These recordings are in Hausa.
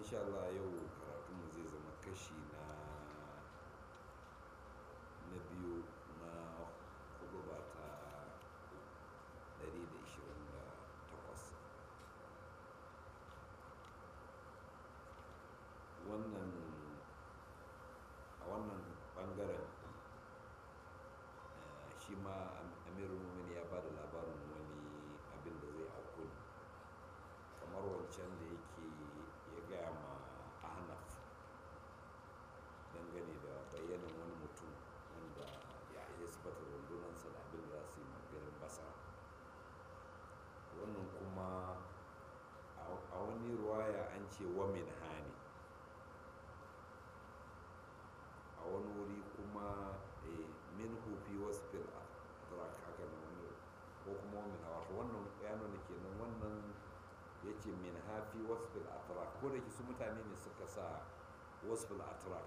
insha Allah yau karatunmu zai zama kashi na na biyu na hudu ba ta 128 wannan a wannan bangaren shi ma amirul mumin ya ba da labarin wani abin da zai auku ne kamar wancan da yake ya gaya ma ahnaf dangane da bayyanan wani mutum wanda ya yi sifata rundunansa da abin da za su yi maganin basa wannan kuma a wani ruwaya an ce wamin hani a wani wuri kuma min hufi wasu fil atrak haka na wani ko kuma wamin hawa wannan ya nuna kenan wannan ya ce min hafi wasfil atrak ko da ke su mutane ne suka sa wasfil atrak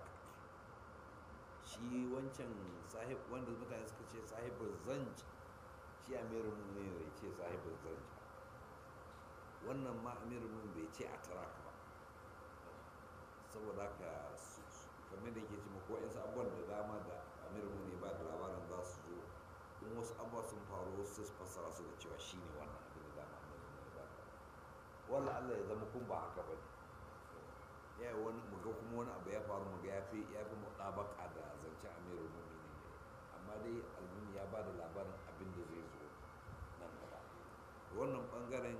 shi wancan sahib wanda mutane suka ce sahibin zanj shi amirin ne ya ce sahibin zanj wannan ma amirin bai ce atrak ba saboda haka kamar da ke cima ko yansu abubuwan da dama da amirin ne ba da labarin za su zo in wasu abubuwa sun faru wasu su fassara su da cewa shi ne wannan abin da dama wala Allah ya zama kun ba haka ba ne ya yi wani muga kuma wani abu ya faru muga ya fi ya fi mutabaka da zancen amirul mumini ne amma dai almuni ya ba da labarin abin da zai zo nan gaba wannan bangaren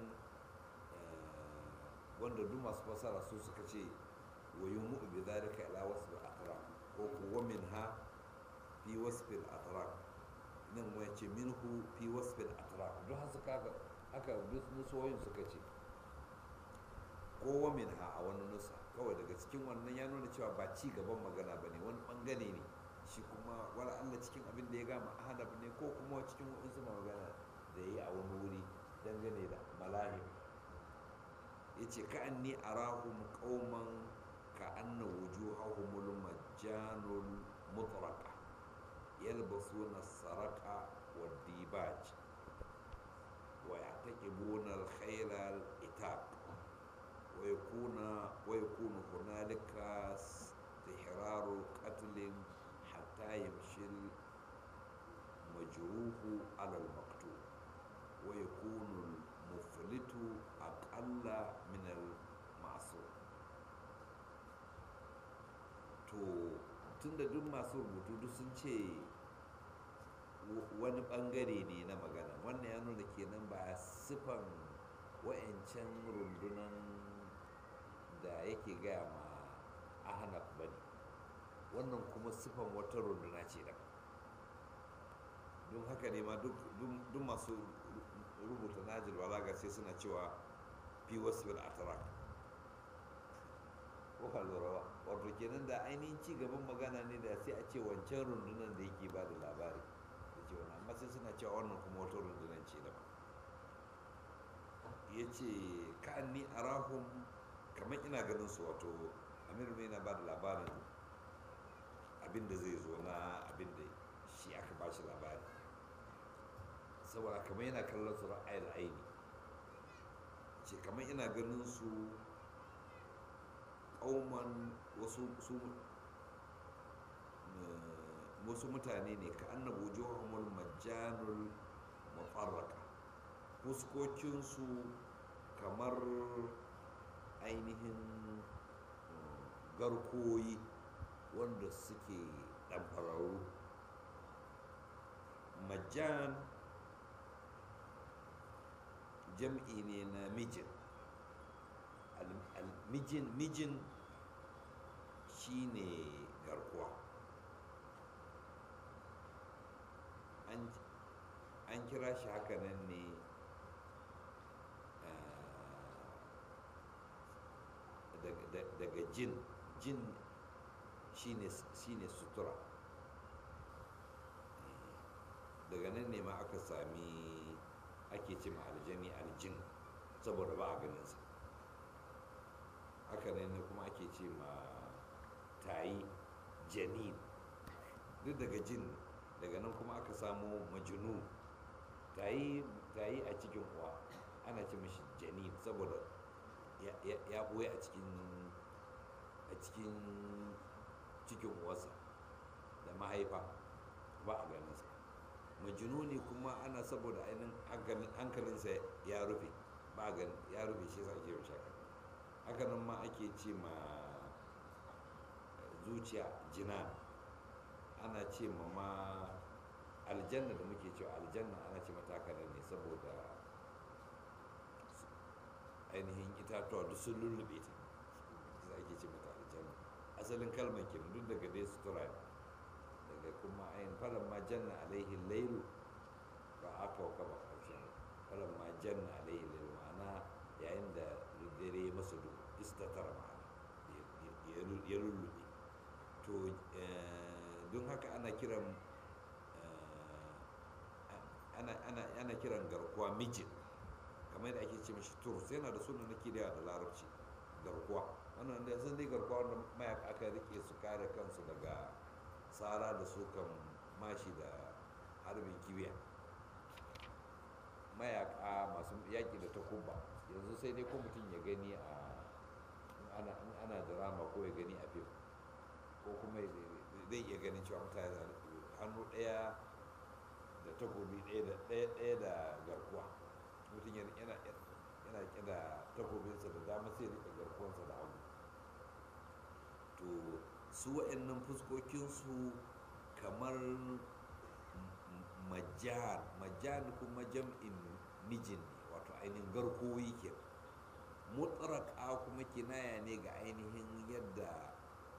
wanda duk masu fasara su suka ce wa yumu bi dhalika ila wasf al-atraq ko kuwa minha fi wasf al-atraq nan wai ce minhu fi wasf al-atraq duk haka haka duk musoyin suka ce kowa min ha a wani nusa kawai daga cikin wannan ya nuna cewa ba ci gaban magana ba ne wani bangare ne shi kuma wala Allah cikin abin da ya gama ahadab ne ko kuma cikin waɗansu magana da ya yi a wani wuri dangane da malahim ya ce ka an ni arahum qauman ka anna wujuhahumul majjanul mutraqa yalbasuna saraka wa dibaj wa ya'taqibuna al-khayla al-itaq ويكون ويكون هنالك استحرار قتل حتى يمشي المجروح على المقتول ويكون المفلت أقل من المعصوم to tunda duk masu rubutu duk sun ce wani bangare ne na magana wannan ya nuna kenan ba sifan wa'ancan rundunan da yake gaya ma ahnaf ba ne wannan kuma sifan wata runduna ce da don haka ne ma duk masu rubuta najil balaga sai suna cewa fi wasu bil atrak ko halurawa wato kenan da ainihin ci gaban magana ne da sai a ce wancan rundunan da yake ba da labari da ce wani amma sai suna cewa wannan kuma wata rundunan ce da ya ce ka'an ni arahum kamar ina ganin su wato amir mai na ba da labarin abin da zai zo na abin da shi aka ba shi labari saboda kamar yana kallon su ra'ayil aini ce kamar ina ganin su ƙauman wasu wasu mutane ne ka annabu johomul majjanul mafarraka fuskokinsu kamar ainihin garkoyi wanda suke ɗanfararru majjan jam'i ne na mijin mijin mijin shine garkuwa an kira shi haka nan ne daga jin jin shine sutura daga nan ne ma aka sami ake ce ma aljani aljin saboda ba a ganinsa haka ne kuma ake ce ma tayi janin duk daga jin daga nan kuma aka samo majinu tayi a cikin uwa ana ce mashi janin saboda ya ɓoye a cikin a cikin cikin uwarsa da mahaifa ba a ganinsa majinuni kuma ana saboda ainihin hankalinsa ya rufe ba a ya rufe shi sa ake shaka haka nan ma ake ce ma zuciya jina ana ce ma ma aljanna da muke cewa aljanna ana ce mata haka ne saboda ainihin itatuwa duk sun lullube ta za ake ce mata aljanna asalin kalmar kenan duk daga dai sutura ne daga kuma ainihin falon ma janna alaihi lailu ba aka waka ba aljanna falon ma janna alaihi lailu ma'ana yayin da dare masa duk istatar ma'ana ya lullube to don haka ana kiran ana kiran garkuwa mijin kamar yadda ake ce mashi turus yana da sunan na da da larabci garkuwa wannan da sun dai garkuwa wanda mayaka aka rike su kare kansu daga tsara da sukan mashi da harbin kibiya mayaka masu yaƙi da takuba yanzu sai dai ko mutum ya gani a ana drama ko ya gani a fim ko kuma zai iya ganin cewa mutane hannu ɗaya da takobi ɗaya da garkuwa mutum yana yana da takobinsa da dama sai rika garkuwansa da hagu to su wa'annan fuskokinsu kamar majan majan kuma jam'in mijin ne wato ainihin garkuwoyi ke mutsaraka kuma kinaya ne ga ainihin yadda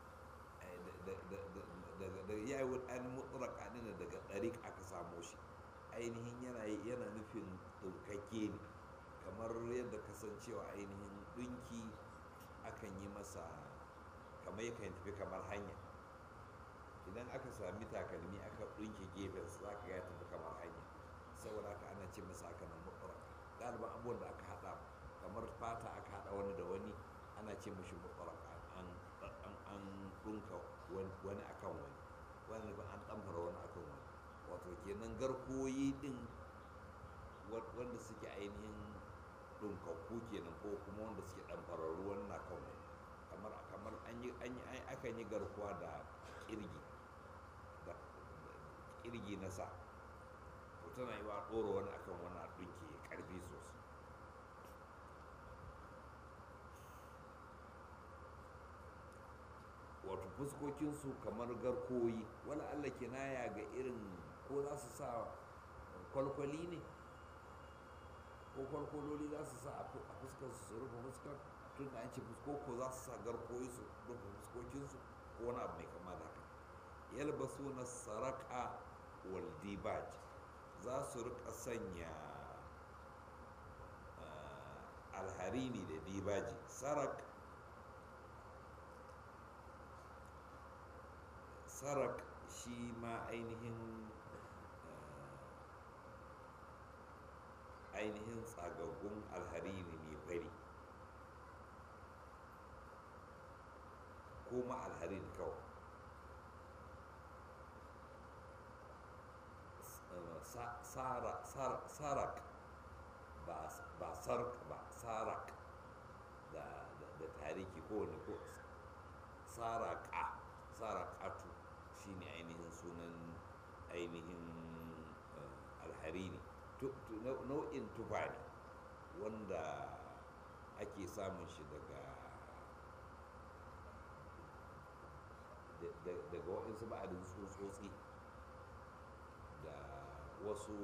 da ya yi wani mutsaraka ne daga ɗarik aka samo shi ainihin yana nufin ɗaukakke ne kamar yadda kasancewa ainihin ɗinki akan yi masa kamar yakan tafi kamar hanya idan aka sami takalmi aka ɗinke gefen za ka ya tafi kamar hanya saboda haka ana ce masa haka nan mutsaraka ɗaliban abubuwan da aka haɗa kamar fata aka haɗa wani da wani ana ce mashi mutsaraka an ɗinka wani akan wani wani ba an ɗamfara wani akan wani wato kenan garkoyi ɗin wanda suke ainihin ɗinkakku kenan ko kuma wanda suke ɗamfararru wani na kan wani kamar kamar an yi akan yi garkuwa da kirgi da kirgi na sa to tana yi wa ɗora wani akan wani a ɗinke ƙarfi sosai wato fuskokinsu kamar garkoyi wani allah kinaya ga irin ko za su sa kwalkwali ne ko kwalkwaloli za su sa a fuskar su rufe fuskar tun da an ce fusko ko za su sa garkoyi su rufe fuskokinsu ko wani abu mai kama da haka yalbasu na saraka wal dibaj za su rika sanya alharini da dibaji sarak sarak shi ma ainihin ainihin tsagaggun alharini ne fari ko ma alharini kawai sarak ba sark ba sarak da tariki ko wani ko saraka sarakatu shine ainihin sunan ainihin alharini nau'in tufa ne wanda ake samun shi daga daga waɗansu ba'adin tsotsotsi da wasu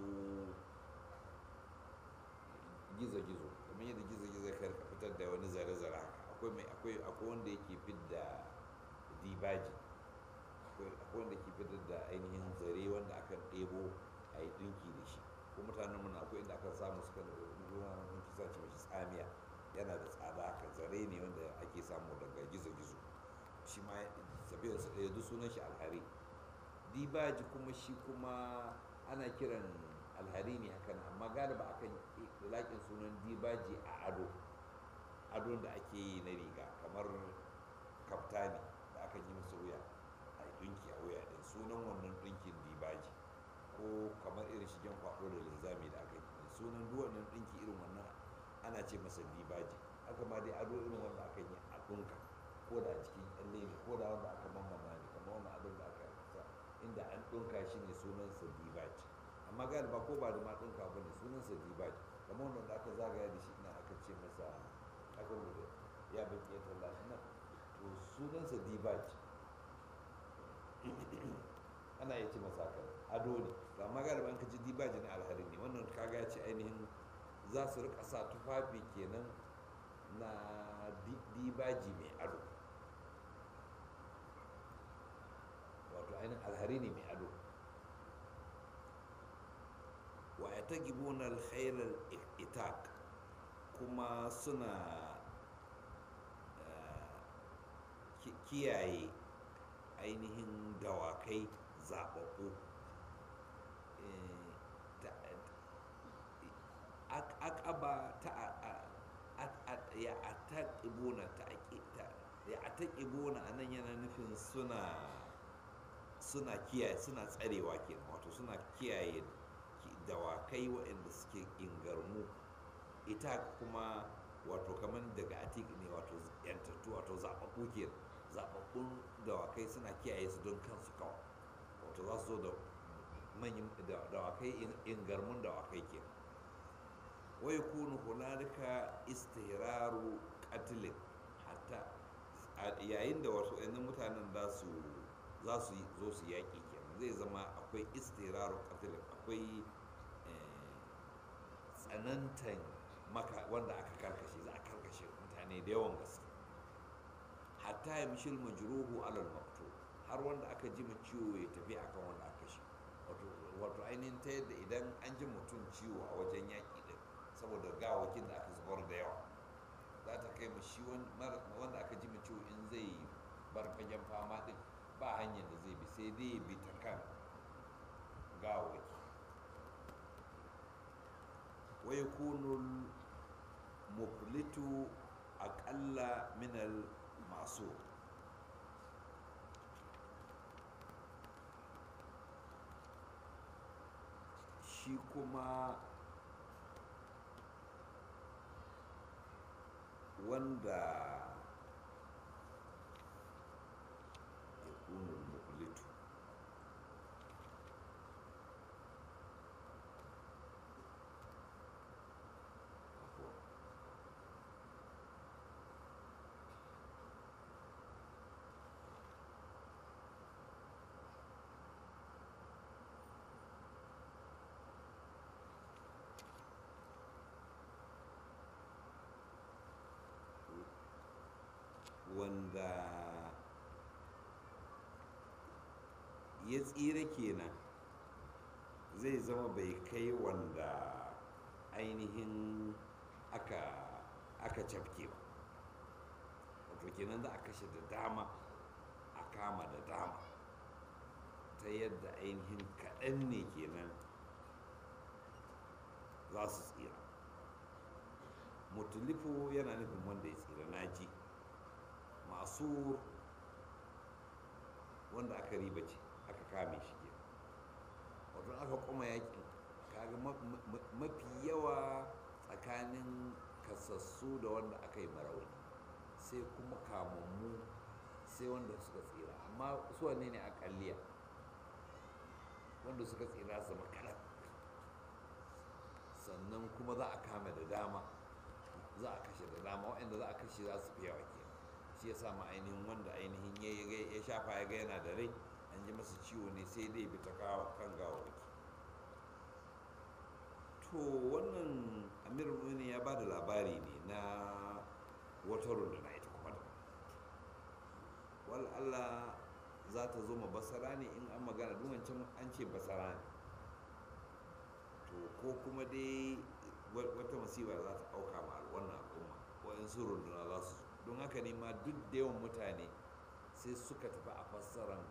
gizo-gizo kamar yadda gizo-gizo ya karka fitar da wani zare-zare haka akwai mai akwai akwai wanda yake fidda dibaji akwai wanda ke fitar da ainihin zare wanda aka ɗebo a yi ɗinki da shi ko mutanen muna akwai inda aka samu suka da ruwa mun kisa ce mashi tsamiya yana da tsada haka zare ne wanda ake samu daga gizo-gizo shi ma tafiyar su ɗaya duk sunan shi alhari dibaji kuma shi kuma ana kiran alhari ne hakan amma galiba akan laƙin sunan dibaji a ado ado da ake yi na riga kamar kaftani da aka yi masa wuya a ɗinki a wuya ɗin sunan wannan ɗinkin dibaji ko kamar irin shigen kwaɗo da linzami da aka yi sunan duk wannan ɗinki irin wannan ana ce masa dibaji haka ma dai ado irin wanda aka yi a ɗinka ko da a cikin kyalle ne ko da wanda aka mamama ne kamar wani abin da aka sa inda an ɗinka shi ne sunansa dibaji amma galiba ko ba da ma ɗinka ba ne sunansa dibaji kamar wanda da aka zagaya da shi ina aka ce masa aka rubuta ya bin ƙetar lashi nan to sunansa dibaji ana iya ce masa haka ado ne to amma galiba an ka ji dibaji na alhari ne wannan kaga ya ce ainihin za su rika sa tufafi kenan na dibaji mai ado wato ainihin alhari ne mai ado wa ya ta gibuna alkhairar itak kuma suna kiyaye ainihin dawakai zaɓaɓɓu akaba ta ya ataƙibuna ta ya ataƙibuna a nan yana nufin suna suna kiyaye suna tsarewa kenan wato suna kiyaye dawakai waɗanda suke ingarmu ita kuma wato kamar daga atik ne wato yantattu wato zaɓaɓɓu kenan zaɓaɓɓun dawakai suna kiyaye su don kansu kawai wato za su zo da manyan dawakai ingarmun dawakai kenan wai kunu hunalika istihraru qatlin hatta yayin da wasu ɗan mutanen za su za su zo su yaƙi kenan zai zama akwai istihraru qatlin akwai tsanantan maka wanda aka karkashe za a karkashe mutane da yawan gaske hatta ya mishil majruhu alal maktu har wanda aka ji ma ciwo ya tafi akan wanda aka shi wato ainihin ta yadda idan an ji mutum ciwo a wajen yaƙi din saboda gawakin da aka zubar da yawa za ta kai ma shi wanda aka ji ciwo in zai bar fagen fama din ba hanyar da zai bi sai dai bi ta kan gawaki wa yakunu muflitu aƙalla minal masu shi kuma wanda ya kunu muflitu wanda ya tsira kenan zai zama bai kai wanda ainihin aka aka cafke ba wato kenan za a kashe da dama a kama da dama ta yadda ainihin kaɗan ne kenan za su tsira mutulifu yana nufin wanda ya tsira naji masu wanda aka riba ce aka kame shi ke wato aka kuma yakin kaga mafi yawa tsakanin kasassu da wanda aka yi marauni sai kuma kamammu sai wanda suka tsira amma su wanne ne akalliya wanda suka tsira su makarar sannan kuma za a kame da dama za a kashe da dama waɗanda za a kashe za su fi yawa ke shi ya sama ainihin wanda ainihin ya shafa ya ga yana da rai an ji masa ciwo ne sai dai bi ta kan gawawaki to wannan amir ne ya ba da labari ne na wata runduna ita kuma da wal Allah za ta zo ma basara ne in an magana duwancin an ce basara ne to ko kuma dai wata masifa za ta auka ma wannan al'umma waɗansu runduna za su don haka ne ma duk da yawan mutane sai suka tafi a fassaran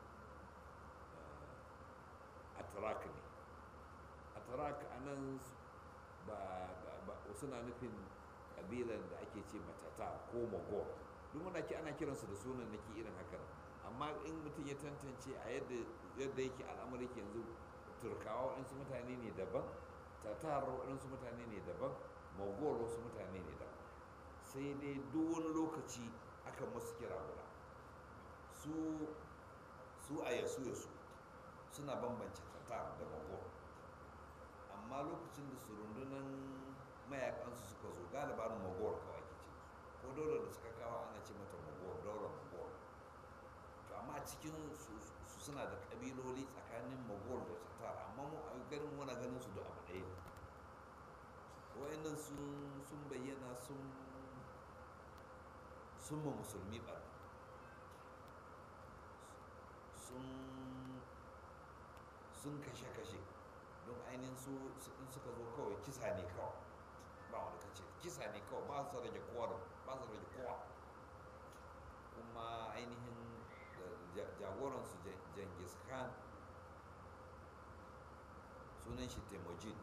atrak ne atrak a nan ba suna nufin ƙabilan da ake ce matata ko magor duk muna ki ana kiransu da sunan nake irin haka amma in mutum ya tantance a yadda yake al'amari yanzu turkawa waɗansu mutane ne daban tatar waɗansu mutane ne daban magor wasu mutane ne daban sai dai duk wani lokaci aka dukkan masu kira guda su su a yasu yasu suna bambance tatar da magor amma lokacin da su rundunan mayakansu suka zo galibanin magor kawai ke ce ko daular da suka kawo ana ce mata magor daular magor to amma a cikin su su suna da kabiloli tsakanin magor da tatar amma mu a ganin muna ganin su da abu ɗaya ne wayannan sun sun bayyana sun sun ma musulmi ɓarna sun sun kashe-kashe don ainihin su in suka zo kawai kisa ne kawai ba wani kace kisa ne kawai ba su rage kowa da ba su rage kowa kuma ainihin jagoransu jengis khan sunan shi temujin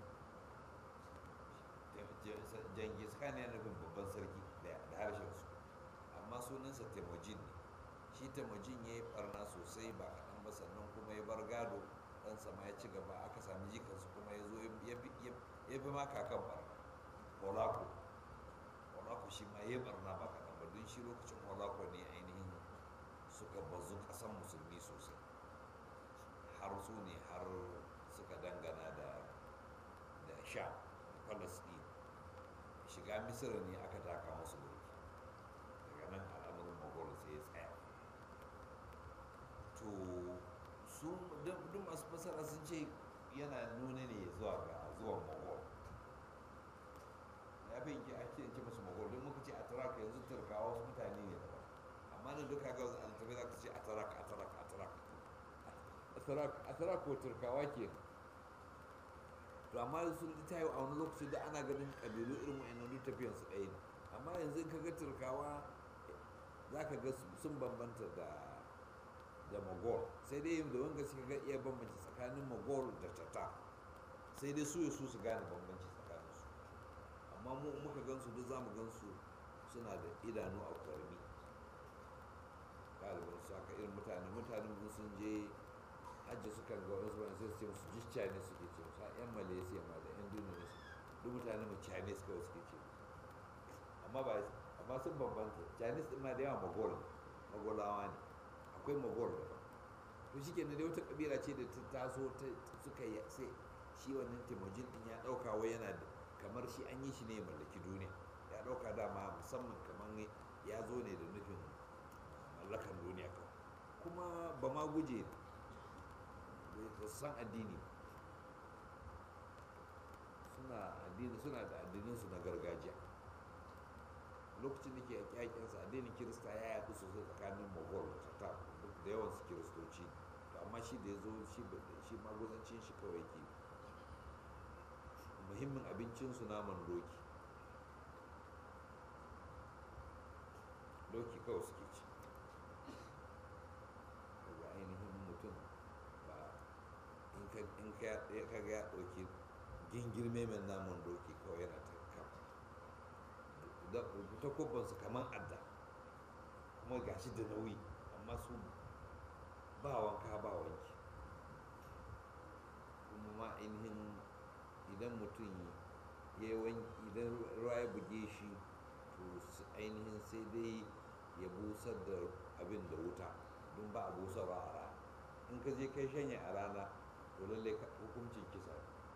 jengis khan yana nufin babban sarki da harshen su amma sunansa temujin ne shi temujin ya yi barna sosai ba kaɗan ba sannan kuma ya bar gado ɗansa ma ya ci gaba aka sami jikansu kuma ya zo ya fi ma kakan barna holako holako shi ma ya yi barna ba kaɗan ba don shi lokacin holako ne ainihin suka bazu ƙasan musulmi sosai har su ne har suka dangana da da sha palestine shiga misira ne aka taka masu mulki daga nan al'amarin mogol sai ya tsaya to su duk masu fasara sun ce yana nuna ne zuwa ga zuwan mogol ya fi yanki ake ce masu mogol don muka ce a turaka yanzu turkawa wasu mutane ne daban amma nan duka ga wasu altabai za ka ce a turaka a turaka a turaka a turaka ko turkawa ke to amma sun ta yi a wani lokaci da ana ganin kabilu irin wa'annan duk tafiyan su ɗaya ne amma yanzu ka ga turkawa za ka ga sun bambanta da da mogol sai dai da wanga suka ga iya bambanci tsakanin mogol da tata sai dai su su su gane bambanci tsakanin su amma mu muka gansu duk zamu gansu suna da idanu a kwarmi galibin su haka irin mutane mutanen mu sun je hajji suka ga wasu wani sai su ce musu just chinese suke ce musu yan malaysia ma da yan indonesia duk mutanen mu chinese kawai suke ce amma ba amma sun bambanta chinese din ma da yawa mogol mogolawa ne akwai mogol da to shi kenan dai wata kabila ce da ta taso suka yi sai shi wannan timojin din ya dauka wai yana da kamar shi an yi shi ne mallaki duniya ya dauka dama musamman kamar ya zo ne da nufin mallakan duniya kawai kuma ba ma guje ba san addini suna addini suna da addininsu na gargajiya lokacin da ke yaƙinsa addinin kirista ya yaɗu sosai tsakanin mogol da tatar da yawan su kiristoci to amma shi da ya zo shi maguzancin shi kawai ke muhimmin abincinsu naman doki doki kawai suke ci daga ainihin mutum ba in ka ga ya ɗauki gingirme mai naman doki kawai yana ta takobbansu kamar adda kuma gashi da nauyi amma su ba wanka ba wanki kuma ma ainihin idan mutum ya wanki idan ruwa ya buge shi to ainihin sai dai ya busar da abin da wuta don ba a busarwa a rana in ka je kai shanya a rana to lallai hukuncin kisa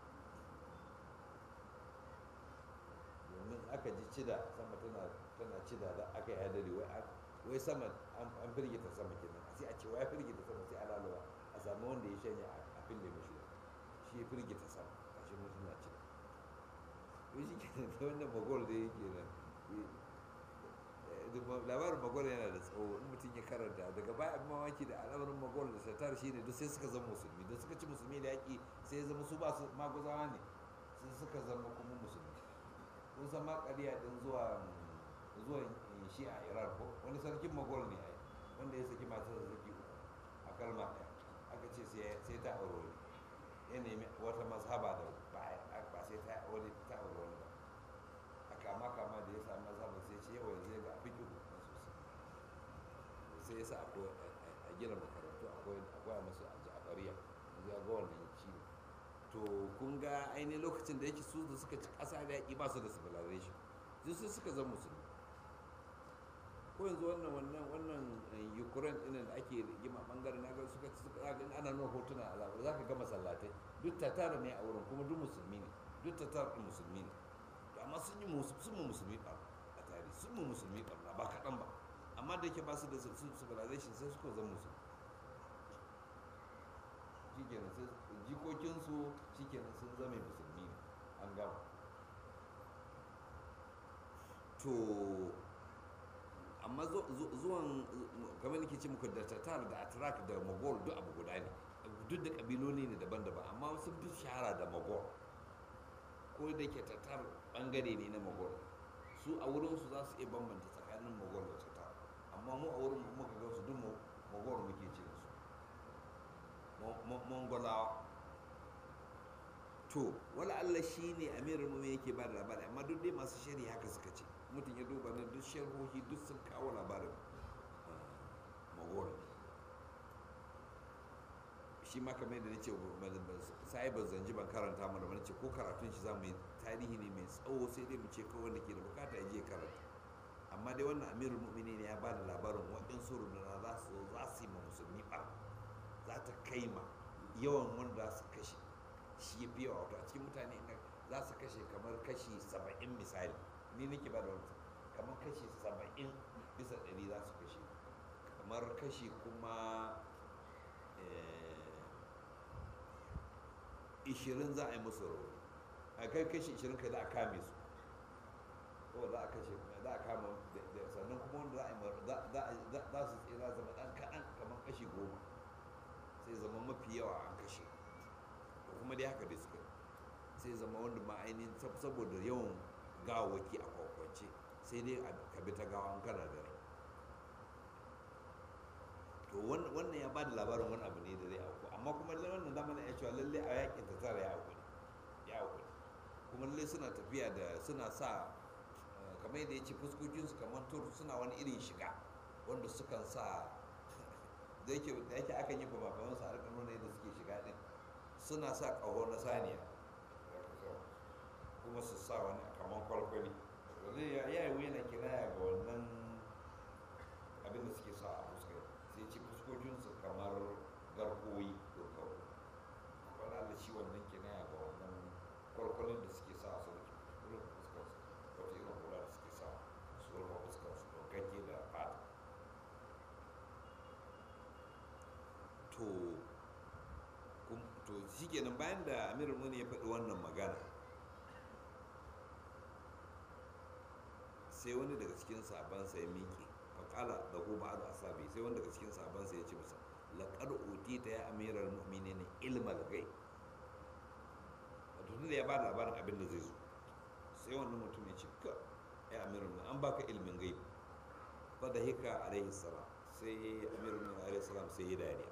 domin aka ji cida sama tana tana cida da aka yi hadari wai wai sama an firgita sama kenan sai a ce wai firgita sama sai alaluwa a samu wanda ya shanya a fille mishi shi ya firgita sama a shi mutum na cida to shi kenan ta wannan magol da yake nan labarin magol yana da tsawo in mutum ya karanta daga baya abin mamaki da al'amarin magol da satar shi ne duk sai suka zama musulmi da suka ci musulmi da yaƙi sai ya zama su ba su maguzawa ne sai suka zama kuma musulmi kun san ma ƙarya ɗin zuwa zuwa shi a iran ko wani sarkin magol ne ai wanda ya saki matar da saki uku a kalma ɗaya aka ce sai ta aure wani ya nemi wata mazhaba da ba sai ta aure ta aure wani ba a kama kama da ya sami mazhaba sai ce yawa yanzu ga fiki uku sai ya sa a gina makarantu akwai masu a jafariya ya ga wannan ciwo to kun ga ainihin lokacin da yake su da suka ci ƙasa da yaƙi ba su da civilization duk sai suka zama musulmi ko yanzu wannan wannan wannan ukraine ɗin da ake rigima bangare na ga suka suka ga ana nuna hotuna a labar za ka ga masallatai duk tatar ne a wurin kuma duk musulmi ne duk tatar ɗin musulmi ne to amma sun yi sun mu musulmi ɓar a tarihi sun mu musulmi ɓar ba kaɗan ba amma da yake ba su da civilization sai suka zama musulmi shikenan sai jikokinsu shikenan sun zama musulmi ne an gama to amma zuwan kamar nake ce muku da tatar da atrak da mogol duk abu guda ne duk da kabiloli ne daban-daban amma sun fi shahara da mogol ko da ke tatar bangare ne na mogol su a wurinsu za su iya bambanta tsakanin mogol da tatar amma mu a wurin muka ga su duk mogol muke ce su mongolawa to wala Allah shi ne amirin mu yake ba da labari amma duk dai masu shari haka suka ce mutum ya duba na duk sharhohi duk sun kawo labarin magor shi ma kamar yadda na ce sai ban zanji ban karanta mana ba ce ko karatun shi za mu yi tarihi ne mai tsawo sai dai mu ce kawai wanda ke da bukata ya je karanta amma dai wannan amirul mu'minin ya ba da labarin waɗansu runduna za su za su yi ma musulmi ɓar za ta kai ma yawan wanda su kashe shi ya fiye wato a cikin mutane za su kashe kamar kashi saba'in misali ni nake ba da wani kamar kashi saba'in bisa ɗari za su kashe kamar kashi kuma ishirin za a yi musu rauni a kai kashi ishirin kai za a kame su ko za a kashe za a kama sannan kuma wanda za a yi za su tsira zama ɗan kaɗan kamar kashi goma sai zama mafi yawa an kashe ko kuma dai haka dai suka sai zama wanda ma ainihin saboda yawan gawaki a kwakwance sai dai ka bi ta gawa an kana da rai to wannan ya bada labarin wani abu ne da zai auku amma kuma wannan zamanin ya cewa lalle a yakin ta tara ya auku ya auku kuma lalle suna tafiya da suna sa kamar yadda ya ce fuskokinsu kamar tur suna wani irin shiga wanda sukan sa da yake da yake akan yi kuma kamar su harkar nuna yadda suke shiga din suna sa ƙaho na saniya kuma su sa wani kamar kwalkwali zai ya yi wuya kiraya ga wannan abin da suke sa a fuskar sai ce fuskokinsu kamar garkuwoyi ko kawo wani allah shi wannan kiraya ga wannan kwalkwalin da suke sa su rufe fuskar su wata irin hula da suke sa su rufe fuskar su gagge da fata to to shi kenan bayan da amirul muni ya faɗi wannan magana sai wani daga cikin sabansa ya miƙe faƙala da ko ba da asabi sai wani daga cikin sabansa ya ce masa laƙar ta ya amirar mu'mini ne ilmal gai wato da ya ba da labarin abin da zai zo sai wannan mutum ya ce ka ya amirar mu'mini an baka ilmin gai fa da hika alaihi salam sai amirar mu'mini alaihi salam sai ya dariya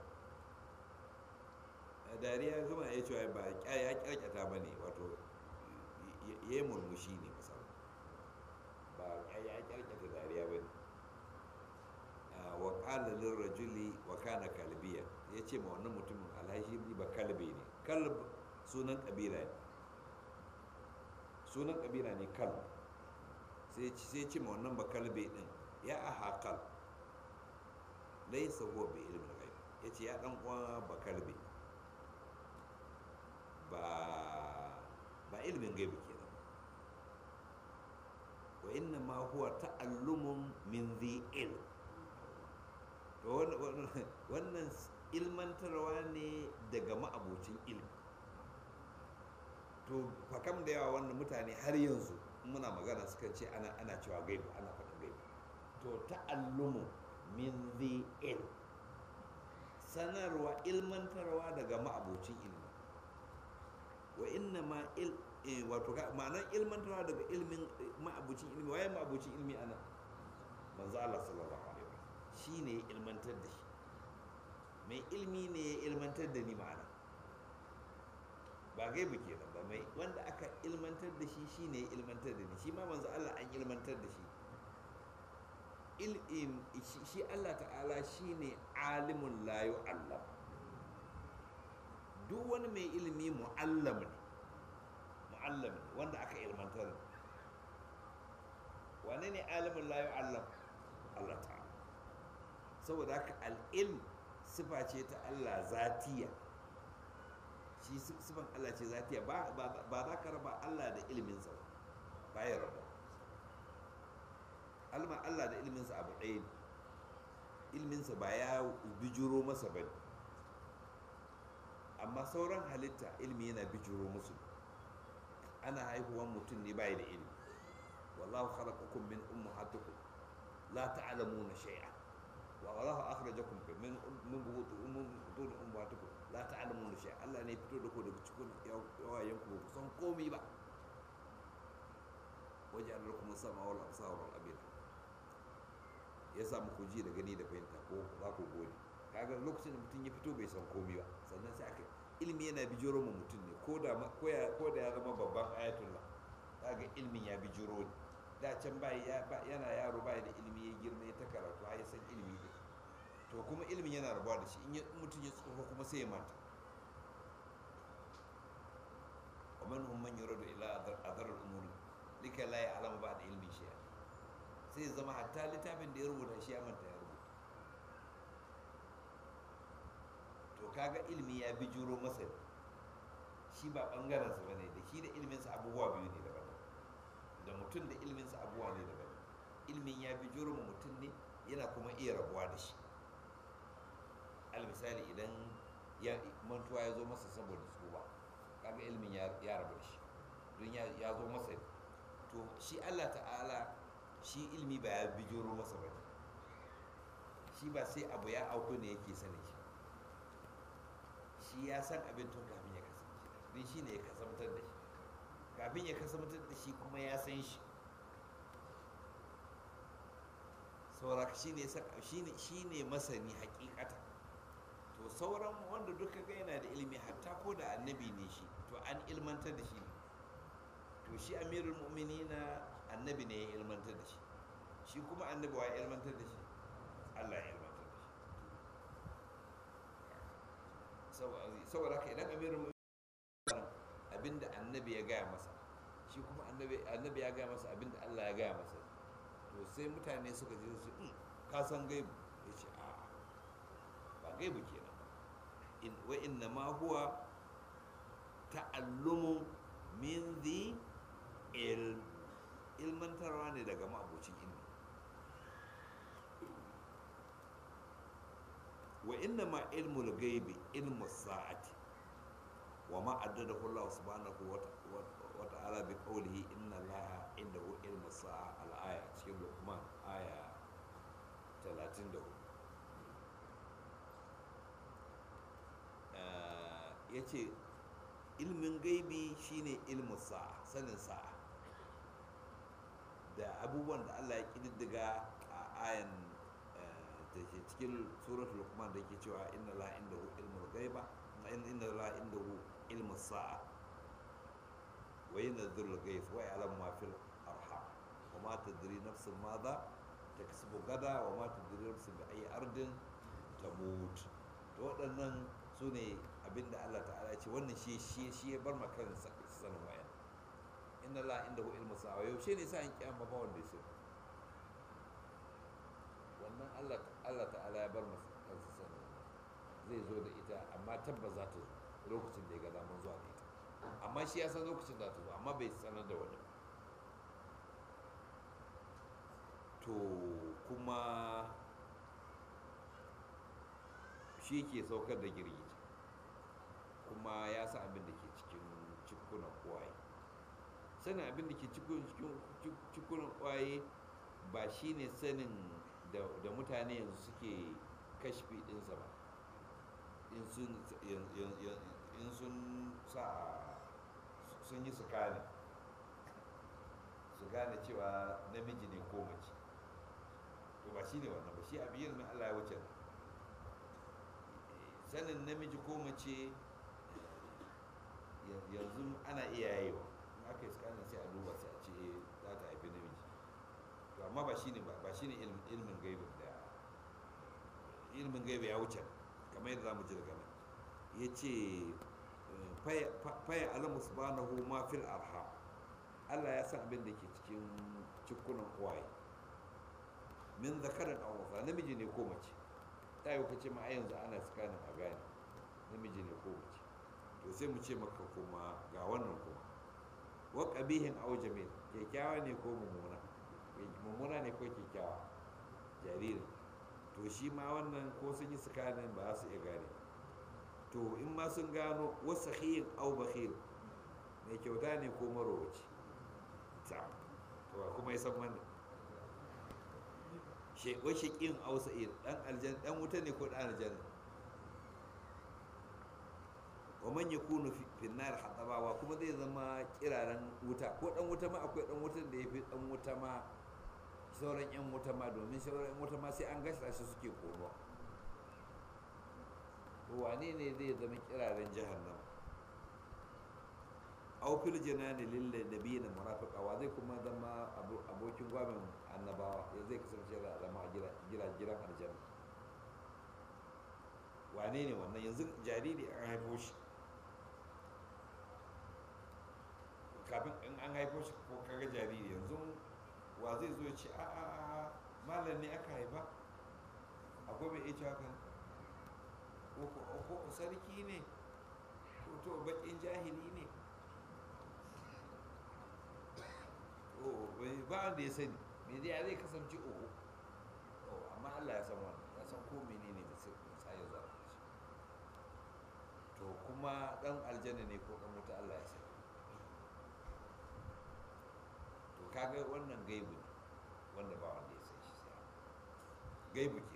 dariya zama ya cewa ba ya kyarkyata ba ne wato ya yi murmushi ne misali ba ya kyarkyata dariya ba ne wa ƙalalin rajuli wa kana kalbiya ya ce ma wannan mutumin alhashi ba kalbe ne kalb sunan ƙabila ne sunan ƙabila ne kalb sai ce ma wannan ba kalbe din ya aha kal laisa huwa bi ilmin ghaib ya ce ya dan uwa ba kalbe ba ilimin gaibu kenan wa inna ma huwa ta'allumun min zi ilm to wannan ilmantarwa ne daga ma'abocin ilmi to fakam da yawa wannan mutane har yanzu muna magana suka ce ana ana cewa gaibu ana faɗin gaibu to ta'allumun min zi ilm sanarwa ilmantarwa daga ma'abocin ilmi wa inna ma il wato ma'anar ilmantarwa daga ilmin ma'abucin ilmi waye ma'abucin ilmi ana manzo Allah sallallahu alaihi wasallam shine ya ilmantar da shi mai ilmi ne ya ilmantar da ni ma'ana ba gaibu kenan ba mai wanda aka ilmantar da shi shine ya ilmantar da ni shi ma manzo Allah an ilmantar da shi ilm shi Allah ta'ala shine alimun la yu'allam duk wani mai ilimi mu'allam ne mu'allam wanda aka ilmantar wane ne alimin la yu'allam Allah ta'ala saboda haka al'ilm sifa ce ta Allah zatiya shi sifan Allah ce zatiya ba za ka raba Allah da ilminsa ba ya raba alma Allah da ilminsa abu ɗaya ne ilminsa ba ya bijiro masa ba ne amma sauran halitta ilmi yana bijiro musu ana haihuwan mutum ne bai da ilmi wallahu khalaqakum min ummahatikum la ta'lamuna shay'a wa wallahu akhrajakum min min butun ummahatikum la ta'lamuna shay'a Allah ne fito da ku daga cikin yawayen ku ku san komai ba wajen lakum sama wal absar wal abid ya sa muku ji da gani da fahimta ko za ku gode kaga lokacin da mutum ya fito bai san komai ba sannan sai aka ilimi yana bijiro ma mutum ne ko da ko da ya zama babban ayatullah kaga ilimin ya bijiro ne da can bai yana yaro bai da ilimi ya girma ya ta karatu ya san ilimi ne to kuma ilimin yana rabuwa da shi in mutum ya tsufa kuma sai ya manta wa man hum man yuradu ila adar al-umur lika la ya'lamu ba'da ilmi shay'a sai zama hatta littafin da ya rubuta shi ya manta ya rubuta to kaga ilimi ya bi juro masa shi ba bangarensa ba ne da shi da ilminsa abubuwa biyu ne daban da mutum da ilminsa abubuwa ne daban ilmin ya bi juro ma mutum ne yana kuma iya rabuwa da shi al misali idan ya mantuwa ya zo masa saboda tsuba kaga ilmin ya rabu da shi don ya zo masa to shi allah ta'ala shi ilmi ba ya bijiro masa ba shi ba sai abu ya auku ne yake sani shi shi ya san abin tun kafin ya kasance don shi ne ya kasamtar da shi kafin ya kasamtar da shi kuma ya san shi sauraka shi ne shi ne masani hakikata to sauran wanda duka ga yana da ilimi hatta ko da annabi ne shi to an ilmantar da shi ne to shi amirul mu'minina annabi ne ya ilmantar da shi shi kuma annabi wa ya ilmantar da shi Allah ya ilmantar da shi saboda haka idan amirul mu'minin abinda annabi ya gaya masa shi kuma annabi ya gaya masa abinda Allah ya gaya masa to sai mutane suka je su ka san gaibu ya ce a ba gaibu kenan wa inna ma huwa ta'allumu min the ilm ilmantarwa ne daga ma'abocin ilmi wa inna ma ilmul gaibi ilmu sa'ati wa ma addadahu Allah subhanahu wa ta'ala bi qawlihi inna Allah indahu ilmu sa'a al-aya cikin Luqman aya 34 yace ilmin gaibi shine ilmu sa'a sanin sa'a da abubuwan da Allah ya kididdiga a ayan da ke cikin suratul lukman da ke cewa inna la indahu ilmul gaiba inna la indahu ilmu sa'a wa yanzuru al-ghaib wa ya'lamu ma fil arham wa ma tadri nafsun madha taksubu gada wa ma tadri nafsun bi ayi ardin tamut to waɗannan su ne abinda Allah ta'ala ce wannan shi shi shi ya bar maka sanin wayan inna la indahu ilmu sa'a yaushe ne sa'in kiyama ba wanda ya wannan Allah Allah ta'ala ya bar masa kansa sanin zai zo da ita amma tabbas za ta zo lokacin da ya ga daman zuwa da ita amma shi ya san lokacin da ta zo amma bai sanar da wani to kuma shi ke saukar da girgiji kuma ya sa abin da ke cikin cikunan kwaye sanin abin da ke cikunan kwaye ba shi ne sanin da mutane yanzu suke kashfi ɗinsa ba in sun sa sun yi su gane su gane cewa namiji ne ko mace to ba shi ne wannan ba shi abin yin Allah ya wuce sanin namiji ko mace yanzu ana iya yayewa in aka yi scanning sai a duba sai a ce za ta haifi namiji to amma ba shine ba ba shine ilmin gaibin da ilmin gaibi ya wuce kamar yadda zamu ji daga nan yace faya alamu subhanahu ma fil arham Allah ya san abin da ke cikin cikunan kwaye min zakarin aw unsa namiji ne ko mace ta yi kace ma a yanzu ana tsakanin a gane namiji ne ko mace to sai mu ce maka kuma ga wannan kuma wa qabihin aw jamil kyakkyawa ne ko mummuna mummuna ne ko kyakkyawa jaririn to shi ma wannan ko sun yi tsakanin ba za su iya gane to in ma sun gano wasu khiyin au bakhil mai kyauta ne ko marowaci ta to ba kuma ya san wannan wai shaƙin au sa'id dan aljan dan wuta ne ko dan aljanna wa man yakunu fi nar hadabawa kuma zai zama kiraren wuta ko dan wuta ma akwai dan wutan da yafi dan wuta ma sauran yan wuta ma domin sauran yan wuta ma sai an gasa shi suke kono to wane ne zai zama kiraren jahannama aw fil janani lil nabiyina murafiqa wa zai kuma zama abokin gwamnan annabawa ya zai kasance da zama gira gira giran aljanna wane ne wannan yanzu jariri an haifo shi kafin in an haifo shi ko kaga jariri yanzu wa zai zo ya ce a a a malam ne aka haifa akwai mai iya cewa kan ko sarki ne ko to bakin jahili ne ba wanda ya sani me zai zai kasance uku amma Allah ya san wannan ya san ko menene da sai sai ya zara shi to kuma dan aljanna ne ko dan wuta Allah ya sani to kaga wannan gaibu ne wanda ba wanda ya san shi sai gaibu ke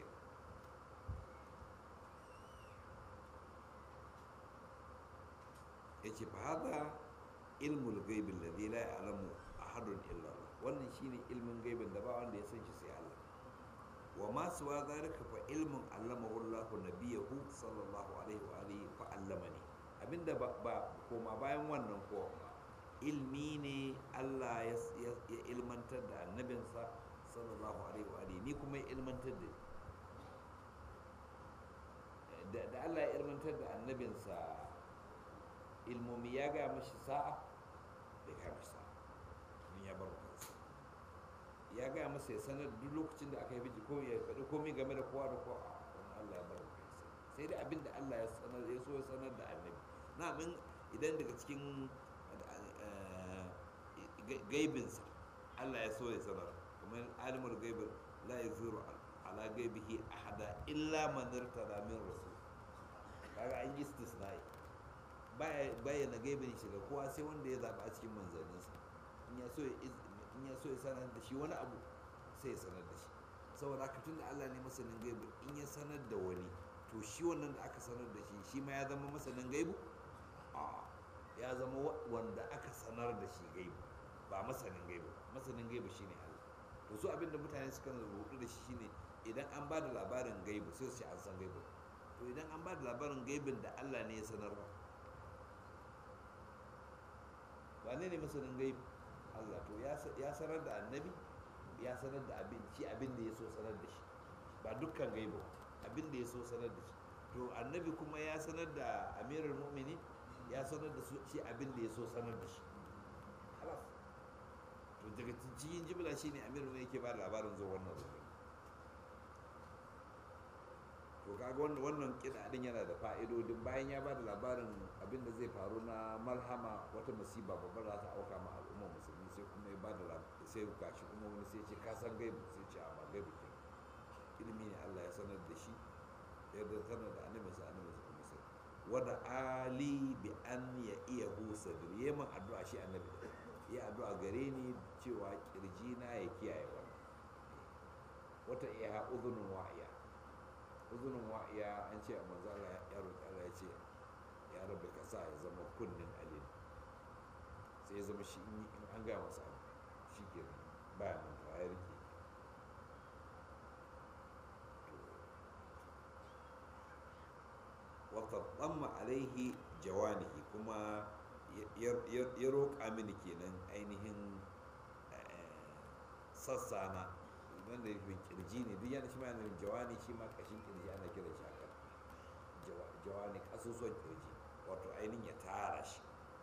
yace fa hada ilmul gaibi alladhi la ya'lamu ahadun illa Allah wannan shine ilmin gaibin da ba wanda ya san shi sai Allah wa ma suwa zalika fa ilmun allamahu Allah nabiyahu sallallahu alaihi wa alihi fa allamani abinda ba, ba koma bayan wannan ko ilmi ne Allah ya, ya, ilmantar da annabinsa sallallahu alaihi wa alihi ni kuma ya ilmantar da da, da Allah ya ilmantar da annabinsa ilmomi ya ga mashi sa'a bai ga mashi sa'a ya bar kansa ya gaya masa ya sanar duk lokacin da aka yi biji ko ya faɗi komai game da kowa da kowa wani Allah ya bar kansa sai dai abin da Allah ya sanar ya so ya sanar da annabi na min idan daga cikin gaibinsa Allah ya so ya sanar kuma alimul gaibin la yaziru ala gaibihi ahada illa man irtada min rasul kaga an yi istisnai bayyana gaibin shi ga kowa sai wanda ya zaba a cikin manzanninsa in ya so in ya so ya sanar da shi wani abu sai ya sanar da shi saboda haka tun da Allah ne masanin gaibu in ya sanar da wani to shi wannan da aka sanar da shi shi ma ya zama masanin gaibu a ya zama wanda aka sanar da shi gaibu ba masanin gaibu masanin gaibu shine Allah to su abinda mutane suka rubutu da shi shine idan an ba da labarin gaibu sai su ce an san gaibu to idan an ba da labarin gaibin da Allah ne ya sanar ba wane ne masanin gaibu Allah to ya sanar da annabi ya sanar da abin shi abin da ya so sanar da shi ba dukkan gaibu abin da ya so sanar da shi to annabi kuma ya sanar da amirul mu'mini ya sanar da shi abin da ya so sanar da shi halas to daga cikin jimla shine amirul mu'mini yake ba labarin zuwa wannan zuwa to kaga wannan wannan kida din yana da fa'idodin bayan ya ba da labarin abin da zai faru na malhama wata musiba babbar za ta auka ma al'ummar musulmi sai kuma ya ba da sai gashi kuma wani sai ce ka san gaibu sai ce a ba gaibu ke ilimi ne Allah ya sanar da shi yadda sanar da annabi sa annabi sa kuma sai wada ali bi an ya iya hu sadri yayin addu'a shi annabi ya addu'a gare ni cewa kirji na ya kiyaye wannan wata iya udhunun wa'iya uzunin wa'iya an ce a manzo Allah ya roƙi Allah ya ce ya rabbi ka sa ya zama kunnin alil sai ya zama shi in an gaya masa abu shi ke baya mantuwa ya rike wata tsamma alaihi jawanihi kuma ya roƙa mini kenan ainihin sassana wanda ya fin kirji ne duk yana shi ma yana jawani shi ma kashin kirji ana kira shi haka jawani kasusuwan kirji wato ainihin ya tara shi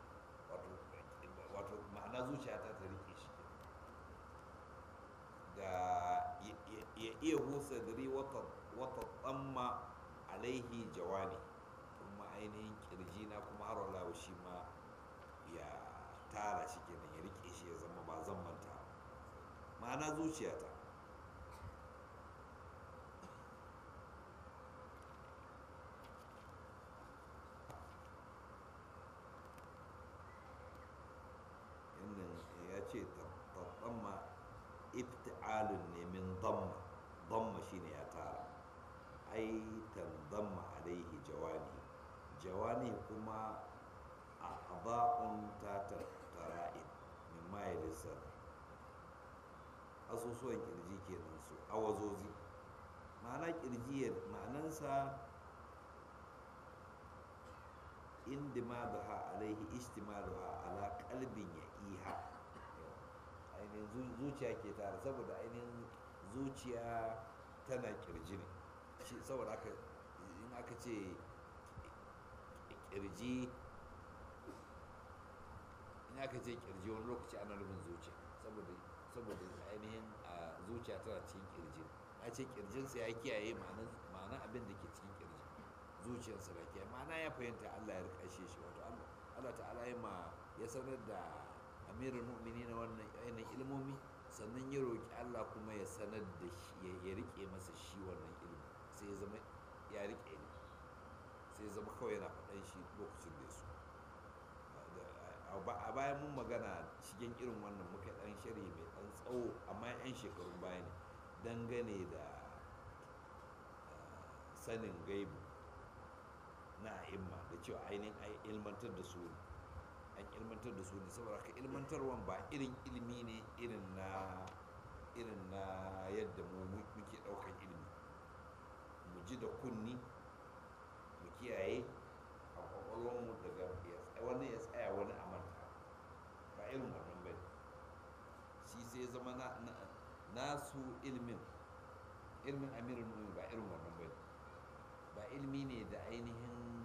wato ma'ana zuciya ta ta rike shi da ya iya husa diri wata tsamma alaihi jawani kuma ainihin kirji na kuma har wala shi ma ya tara shi kenan ya rike shi ya zama ba zan manta ma'ana zuciyata ya ce tsamma ifti'alun ne min damma damma shine ya tara ai damma alaihi jawani jawani kuma a aba'un ta tara'in min maye lissar asusuwan kirji kenan su awazozi ma'ana kirji ma'anansa indimaduha alaihi istimaduha ala kalbin ya iha ainihin zuciya ke tare saboda ainihin zuciya tana kirji ne shi saboda aka in aka ce kirji in aka ce kirji wani lokaci ana nufin zuciya saboda saboda ainihin zuciya tana cikin kirji a ce kirjinsa ya kiyaye ma'anan abin da ke cikin kirji zuciyarsa da kiyaye ma'ana ya fahimta allah ya rikashe shi wato allah ta'ala ya ma ya sanar da amirul mu'mini na wannan ainihin ilmomi sannan ya roƙi allah kuma ya sanar da shi ya rike masa shi wannan ilmi sai ya zama ya rike ne sai ya zama kawai yana faɗan shi lokacin da su a bayan mun magana shigen irin wannan muka ɗan shari mai ɗan tsawo amma 'yan shekarun baya ne dangane da sanin gaibu na imma da cewa ainihin ilmantar da su ne an ilmantar da su ne saboda ka ilmantarwan ba irin ilimi ne irin na irin na yadda mu muke daukan ilimi mu ji da kunni mu kiyaye a kwakwalwarmu daga wani ya tsaya wani a manta ba irin wannan ba shi sai zama na nasu ilimin ilimin amirin numi ba irin wannan ba ba ilimi ne da ainihin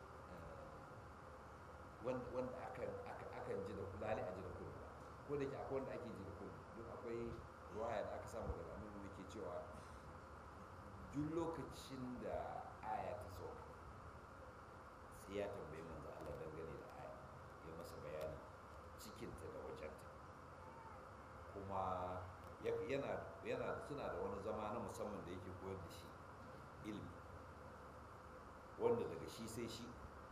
wanda akan ji da kulali a ji da kudu ko da ke akwai wanda ake ji da kudu duk akwai ruwaya da aka samu daga annabi da ke cewa duk lokacin da aya ta sauka sai ya tambayi manzo Allah dangane da aya ya masa bayani cikinta da wajenta kuma yana yana suna da wani zama na musamman da yake koyar da shi ilimi wanda daga shi sai shi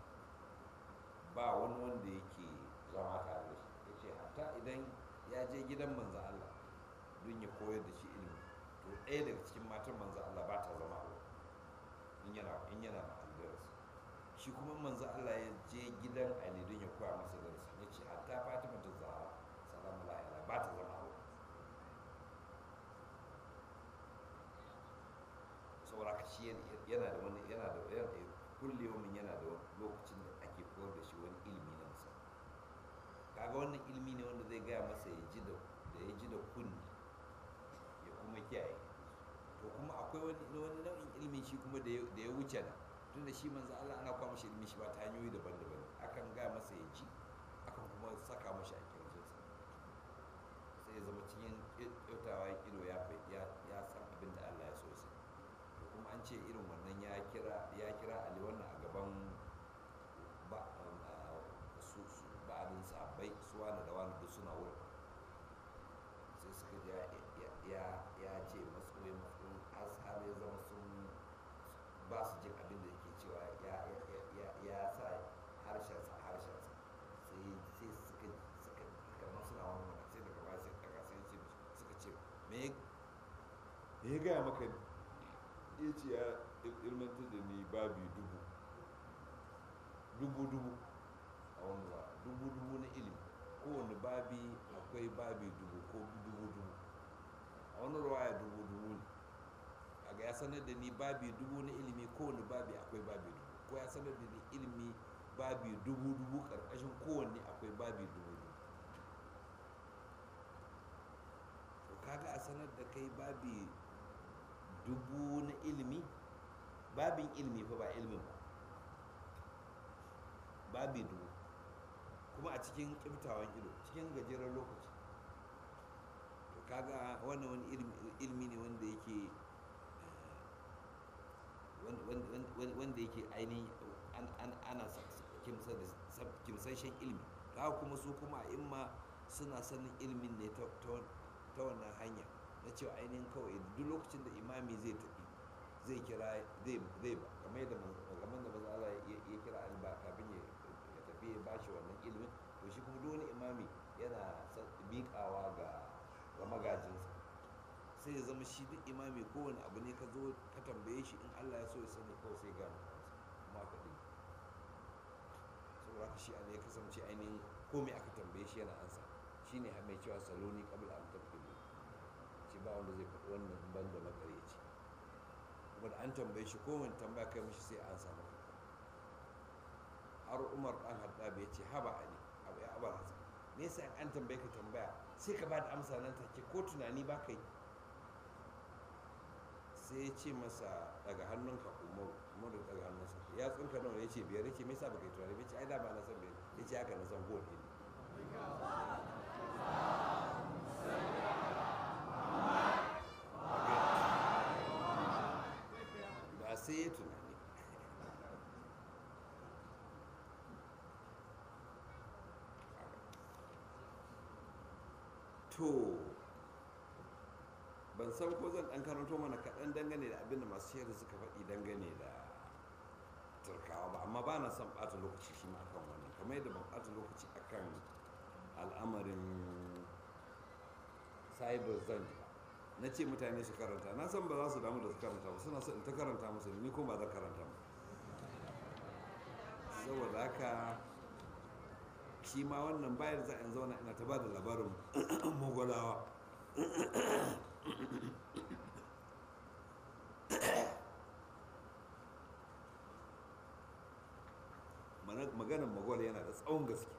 ba wani wanda yake zama tare da shi ya ce hatta idan ya je gidan manzan Allah don ya koyar da shi ilimi to ɗaya daga cikin matan manzan Allah ba ta zama a in yana in yana ma'aldarsa shi kuma manzan Allah ya je gidan Ali don ya koya masa darasi ya ce hatta Fatima ta Zahra salamu alaiha ba ta zama a saboda ka shi yana da wani yana da yana da kulle min yana da lokacin da ake koyar da shi wani ilimi na musamman kaga wannan ilimi ne wanda zai gaya masa ya ji da da ya ji da kunni ya kuma kiyaye to kuma akwai wani wani nau'in ilimi shi kuma da ya wuce na tunda shi manzo Allah ana kwa mashi ilimi shi ba ta hanyoyi daban-daban akan gaya masa ya ji akan kuma saka mashi a kirjinsa sai ya zama cikin kyautawa ido ya ya san abin da Allah ya so sai kuma an ce irin wannan ya kira ya kira ali wannan a gaban ba'adin sahabbai su wani da wani duk suna wurin sai suka ji ya ce matsoyi matsoyi har ya zama sun ba su jin abin da yake cewa ya sa harshensa harshensa sai suka suka kamar suna wani mana sai daga baya sai daga sai ce suka ce me ya gaya maka ne ya ce ya ilmantar da ni babi dubu dubu dubu a wani ba dubu dubu na ilimi kowane babi akwai babi dubu ko dubu dubu a wani ruwaya dubu dubu ne a ga ya sanar da ni babi dubu na ilimi kowane babi akwai babi dubu ko ya sanar da ni ilimi babi dubu dubu karkashin kowanne akwai babi dubu dubu to kaga a sanar da kai babi dubu na ilimi babin ilimi fa ba ilimin ba babi dubu kuma a cikin kiftawan ido cikin gajeren lokaci to kaga wannan wani ilmi ne wanda yake wanda yake ainihin ana kimsashen ilmi kaga kuma su kuma a imma suna sanin ilmin ne ta wannan hanya na cewa ainihin kawai duk lokacin da imami zai tafi zai kira zai ba kamar yadda kamar da maza Allah ya kira alba kafin ya tafi ya bashi wannan ilimin to shi kuma duk wani imami yana miƙawa ga ga magajinsa sai ya zama shi duk imami kowane abu ne ka zo ka tambaye shi in Allah ya so ya sani kawai sai gano kuma ka ɗin saboda haka shi ne ya kasance ainihin komai aka tambaye shi yana ansa shi ne mai cewa saloni kabla an tabbili shi ba wanda zai faɗi wannan ban da makareci kuma da an tambaye shi kowane tambaya kai mishi sai an samu har umar ɗan haɗabi ya ce haba ali abu ya abar hasan me yasa an tambaye ka tambaya sai ka ba da amsa nan take ko tunani ba kai sai ya ce masa daga hannunka umaru umaru daga hannunsa ya tsinka nawa ya ce biyar ya ce me yasa baka yi tunani ya ce ai da ba na san biyar ya ce haka na san goma ne ba sai ya tunani to ban san ko zan dan karanto mana kaɗan dangane da abin da masu shayar suka faɗi dangane da turkawa ba amma ba na son ɓata lokaci shi ma akan wannan kamar yadda ban ɓata lokaci akan al'amarin cyber zanji ba na ce mutane su karanta na san ba za su damu da su karanta ba suna so in ta karanta musu ni ko ba zan karanta ba saboda haka shi ma wannan bayar za in zauna ina ta ba da labarin mogolawa maganin mogol yana da tsawon gaske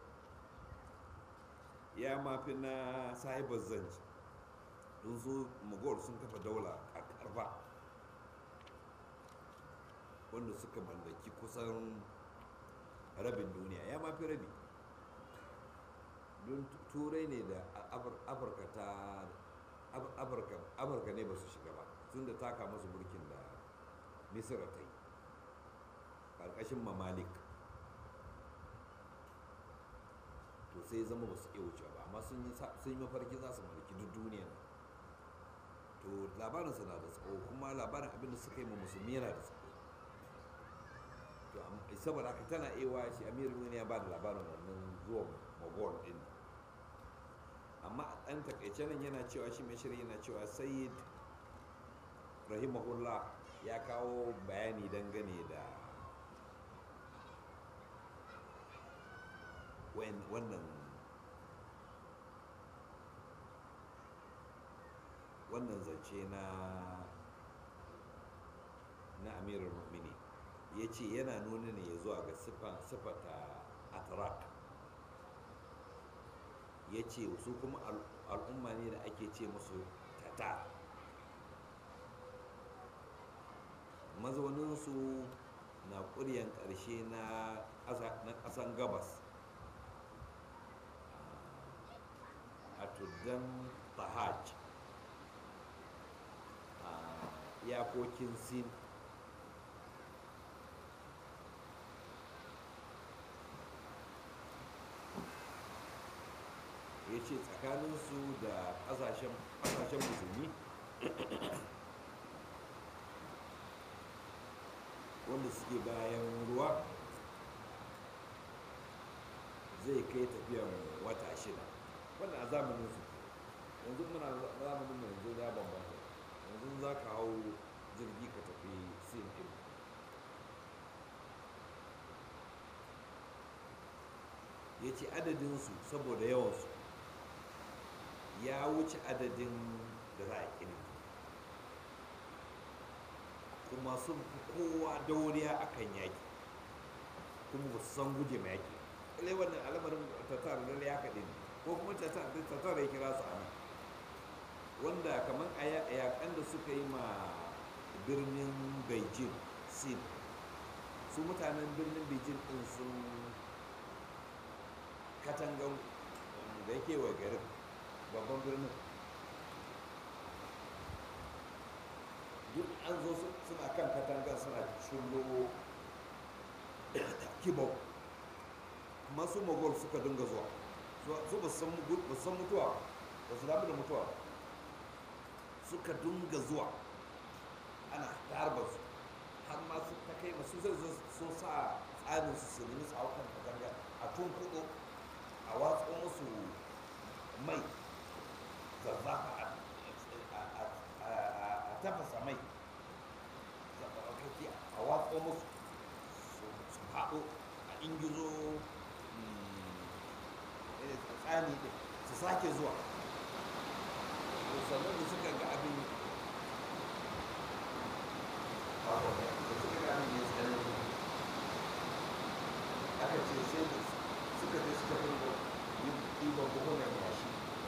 ya mafi na sahibar zanci don su mogol sun kafa daula a karfa wanda suka mallaki kusan rabin duniya ya mafi rabi don turai ne da afirka ta afirka ne ba su shiga ba tun da taka masu mulkin da misira ta yi ƙarƙashin mamalik to sai zama ba su iya wuce ba amma sun yi mafarki za su mulki duk duniya to labarinsa na da tsawo kuma labarin abinda suka yi ma musulmi yana da tsawo to saboda haka tana ewa shi amir wani ya ba da labarin wannan zuwan mogol din amma a ɗan takaice nan yana cewa shi mai shirin yana cewa sayyid rahimahullah ya kawo bayani dangane da wannan wannan zance na na amirar mu'mini ya ce yana nuna ne ya zuwa ga siffata atrak ya ce su kuma al'umma ne da ake ce musu tata mazauninsu na ƙuryan ƙarshe na ƙasan gabas a tuddan tahaj a iyakokin sin ya ce tsakaninsu da ƙasashen musulmi wanda suke bayan ruwa zai kai tafiyan wata shida wannan a zamanin su yanzu muna zamanin yanzu ya bambanta yanzu za ka hau jirgi ka tafi sin din ya ce adadinsu saboda yawansu ya wuce adadin da za a ƙini kuma sun fi kowa dauriya a kan yaƙi kuma ba su san guje ma yaƙi ƙalai wannan al'amarin tatar da ya kaɗe ne ko kuma tatar ya kira su a nan wanda kamar a yaƙan da suka yi ma birnin beijing sin su mutanen birnin beijing ɗin sun katangan da yake wa garin babban birnin duk an zo suna kan katangar suna shullo kibau kuma su mogol suka dinga zuwa su ba san mutuwa ba su damu da mutuwa suka dinga zuwa ana harba su har ma su ta kai masu zai so sa tsarin su su nemi tsawon katanga a tun kudu a watsa musu mai zazzafa a tafasa mai zaɓaɓɓaki a watsa musu su haɗo a ingizo tsani ɗin su sake zuwa sannan da suka ga abin da suka ga abin ya tsanani aka ce sai da suka je suka dinga ɗiban buhunan yashi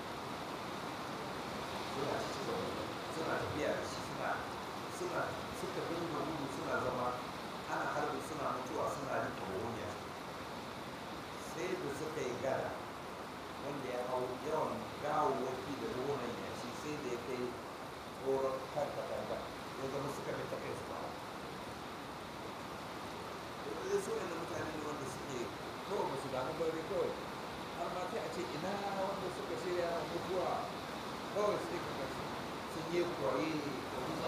suna cikin suna tafiya da shi suna suna suka dinga gudu suna zama ana harbi suna mutuwa suna rike buhun yashi sai da suka yi gada wanda ya hau yawan gawawwaki da buhunan yashi sai da ya kai tsoron kan katanga ya zama suka bi ta kai su ba da su ne mutane ne wanda suke kawai ba su damu bari kawai har ma sai a ce ina wanda suka shirya mutuwa kawai sai ka ga sun yi kwaye da wuza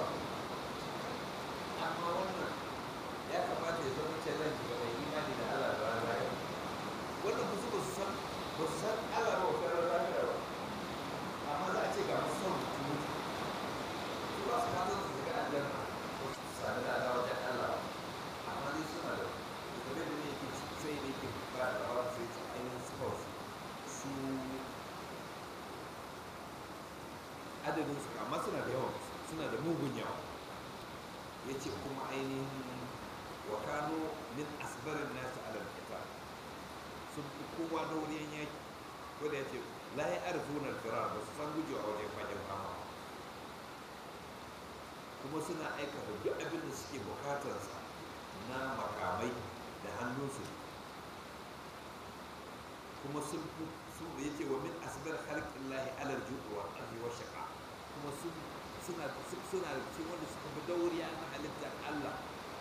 amma wannan ya kamata ya zama challenge ga mai imani da Allah da ranar yau wannan ba su ba su san ba su san Allah ba wa ranar ba amma za a ce ga masu son su mutu su ba su fatan su shiga aljanna ko su sami da wajen Allah amma dai suna da game da ne yake sai ne yake ba da rawa sai su ainihin sports su adadin su amma suna da yawa suna da mugun yawa ya ce kuma ainihin wa kano min asbarin nasu alal kita sun fi kowa da wurin yaki ko da ya ce la ya arfuna firar ba su san gujewa wajen fagen fama kuma suna aikata duk abin da suke bukatarsa na makamai da hannunsu kuma sun fi su ya ce wa min asbar halƙin lahi alar juɗuwa arzi wa shaƙa kuma suna suna cikin wanda suka fi dauriya na halittar Allah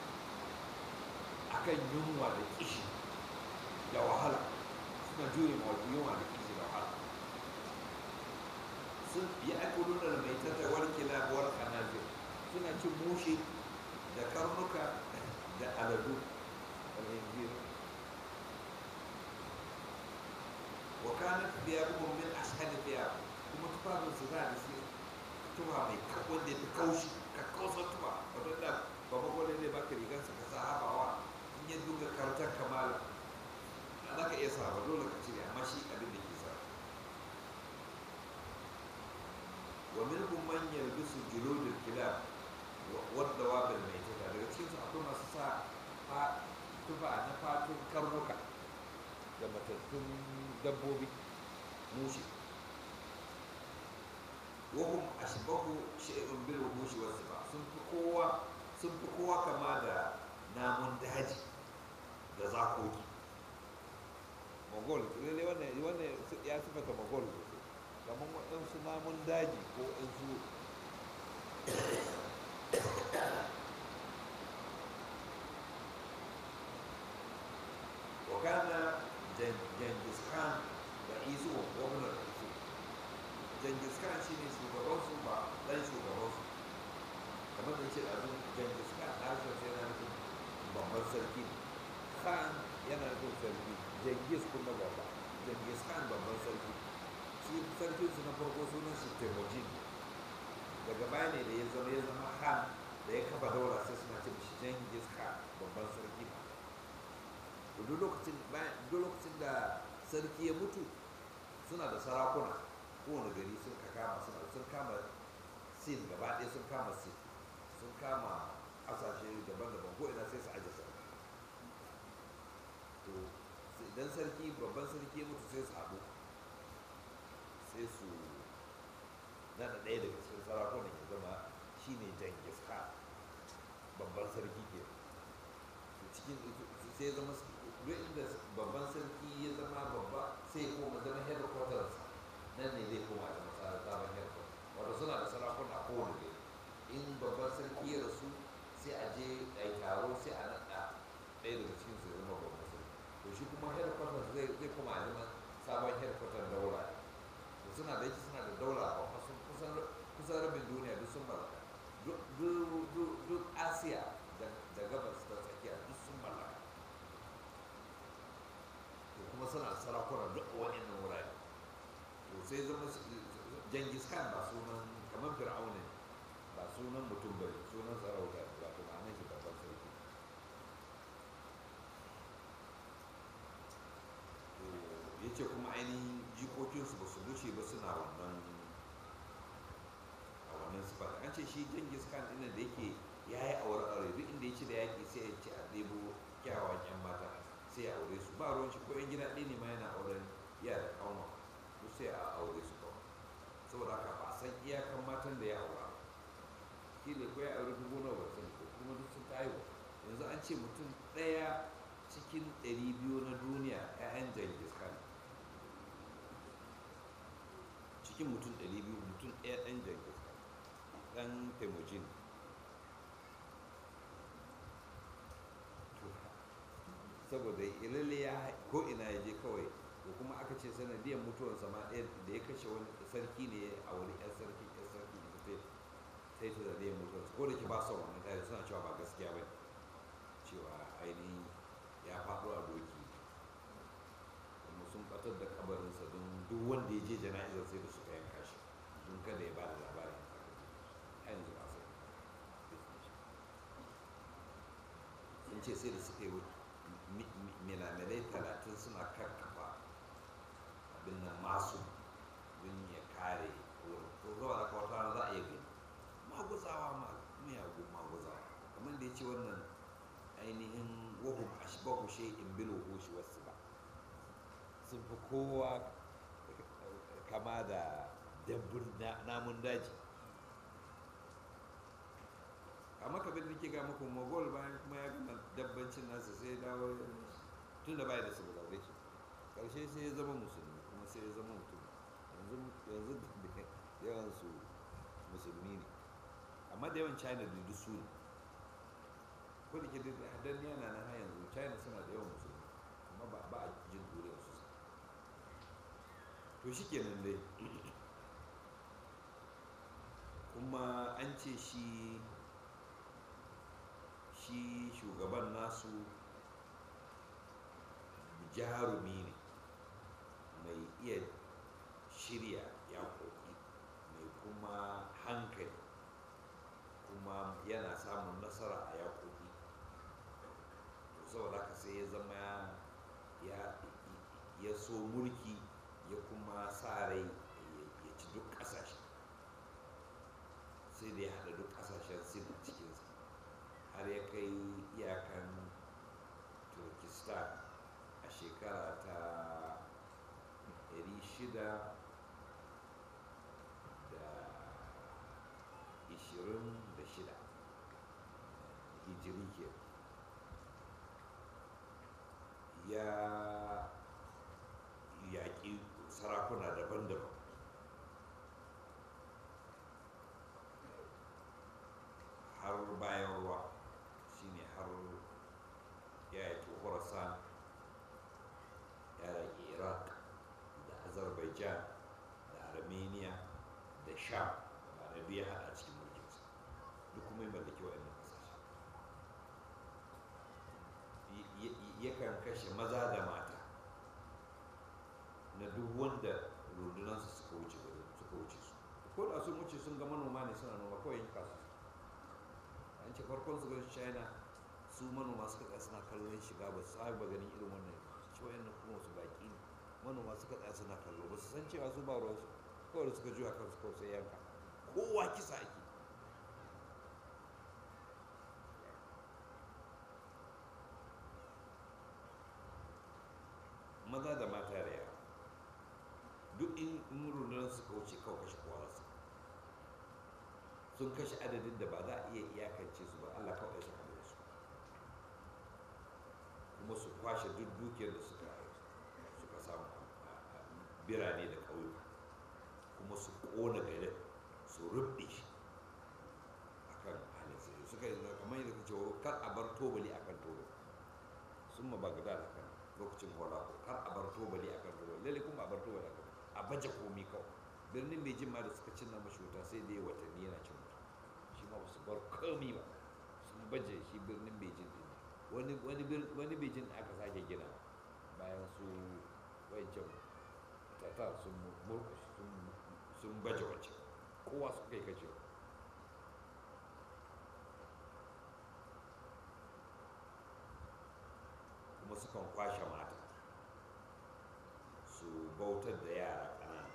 akan yunwa da kishi da wahala suna jure ma yunwa da kishi da wahala sun yi akulun da mai tattawar kilabuwar kanazir suna cin mushe da karnuka da aladu alhingir wa kanat thiyabuhum min ashhadi thiyab kuma tufafin su da su tufa mai wanda ya fi kaushi ka kausa tufa wato da baba gwada zai baka rigar sa ka sa habawa in ya duga kartar kamala a za ka iya sa ba dole ka cire amma shi abin da ke sa wa minhum man yalbisu juludul kilab wadda wabin mai tufa daga cikin su akwai masu sa tufa na fatun karnuka da matattun dabbobi mushi wahum ashbahu shay'un bil wuhushi was sifa sun fi kowa sun fi kowa kama da namun daji da zakoki mogol lalle wannan wannan ya sifata mogol kamar waɗansu namun daji ko waɗansu وكان جنكيز خان رئيسه وابن الرئيس جنكيز خان شيني shugabansu ba dan shugabansu kamar da ce a zun jangis khan harshen sai yana nufin babban sarki khan yana nufin sarki jangis kuma babba jangis khan babban sarki shi sarkin su na farko sunan shi temujin daga baya ne da ya zama ya zama khan da ya kafa daura sai suna ce shi jangis khan babban sarki ba duk lokacin duk lokacin da sarki ya mutu suna da sarakuna kowane gari sun ka kama suna sun kama sin gaba ɗaya sun kama sin sun kama ƙasashe daban-daban ko ina sai su aje sarki to idan sarki babban sarki ya mutu sai su haɗu sai su nada ɗaya daga cikin sarakunan ya zama shine jangis khan babban sarki ke cikin sai zama duk inda babban sarki ya zama babba sai koma zama headquarters nan ne zai koma zama sabon headquarters wato suna da sarakuna a kowane gari in babban sarki ya rasu sai a je a yi taro sai a naɗa ɗaya daga cikin su ya zama babban sarki to shi kuma headquarters zai zai kuma a zama sabon headquarters daula to suna da yake suna da daula a kusan kusan kusan rabin duniya duk sun mallaka duk duk duk duk asiya da da gabas ta tsakiya duk sun mallaka to kuma suna da sarakuna duk a waɗannan wurare to sai zama jangis khan ba sunan kamar fir'auna ne ba sunan mutum bane sunan sarauta ne ba to ma'anar shi babban sarki to ya ce kuma ainihin jikokinsu ba su wuce ba suna wannan a wannan sifa an ce shi jangis khan ɗin da yake ya yi aure aure duk inda ya ci da yaƙi sai ya ce a ɗebo kyawawan yan mata sai ya aure su ba ruwan shi ko yan gida ɗaya ne ma yana auren yara ƙanwa to sai a aure su kawai saboda haka ba a san iyakan matan da ya aura kila ko ya aure dubu nawa ba sani ko kuma duk sun tayo yanzu an ce mutum ɗaya cikin ɗari biyu na duniya 'ya'yan jangis khan cikin mutum ɗari biyu mutum ɗaya ɗan jangis khan ɗan temujin saboda ilalle ya ko ina ya je kawai da kuma aka ce sanadiyar mutuwarsa ma ɗaya da ya kashe wani sarki ne a wani 'yan sarki 'yan sarki ita ce sai ta sanadiyar mutuwarsa ko da ke ba son wannan tare suna cewa ba gaskiya ba cewa ainihin ya faɗo a doki kuma sun batar da kabarinsa don duk wanda ya je jana'izar sai da suka yanka shi don kada ya ba da labarin a yanzu ba sai sun ce sai da suka yi milamilai talatin suna karkafa abin nan masu don ya kare wurin ko zuwa da kawata za a iya gani maguzawa ma miyagun maguzawa kamar da ya ce wannan ainihin wahum ashbahu shay'in bil wuhushi wasu ba sun fi kowa kama da dabbun namun daji amma kabin da ke ga muku mogol bayan kuma ya gama dabbancin nasa sai ya dawo tun da bai da civilization karshe sai ya zama musulmi kuma sai ya zama mutum yanzu yanzu da yawan su musulmi ne amma da yawan china da duk su ne ko da ke dan yana nan har yanzu china suna da yawan musulmi amma ba ba a jin duriyar su to shi kenan dai kuma an ce shi shi shugaban nasu jarumi ne mai iya shirya yaƙoƙi mai kuma hankali kuma yana samun nasara a yaƙoƙi to saboda haka sai ya zama ya ya so mulki ya kuma sa rai ya ci duk ƙasashe sai da ya haɗa duk ƙasashen sin a cikinsa har ya kai iyakan turkistan a shekara ta 626 hijiri ke ya yaƙi sarakuna daban-daban har bayan ruwa shine har ya yaki khorasan ya yaki iraq da azerbaijan da armenia da sham ba da biya hada cikin mulkinsa duk kuma yi mallaki waɗannan ƙasashe yakan kashe maza da mata na duk wanda rundunansu suka wuce suka wuce su ko da sun wuce sun ga manoma ne suna noma kawai yanka su an ce farkon su gan china su manoma suka tsaya suna kallon shiga ba su ba ganin irin wannan ci wayan kuma su baki ne manoma suka tsaya suna kallo ba su san cewa su ba ruwansu kawai da suka juya kansu kawai sai yanka kowa kisa ake maza da mata da yara duk in rundunar suka wuce kawai kashe kowa su sun kashe adadin da ba za a iya iyakance su ba allah kawai ya saka da su kuma su kwashe duk dukiyar da suka suka samu birane da ƙauyuka kuma su ƙona garin su rubɗe shi kar a bar tobali akan tobali sun ma bagdad akan lokacin holako kar a bar tobali akan tobali lalle kuma a bar tobali akan a baje komi kawai birnin beijing ma da suka cinna mashi wuta sai dai watanni yana cin wuta shi ma su bar komi ba sun baje shi birnin beijing din wani wani wani beijing da aka sake gina bayan su wancan tatar sun murkus sun baje wacce kowa su kai kace kuma sukan kwashe mata su bautar da yara ƙanana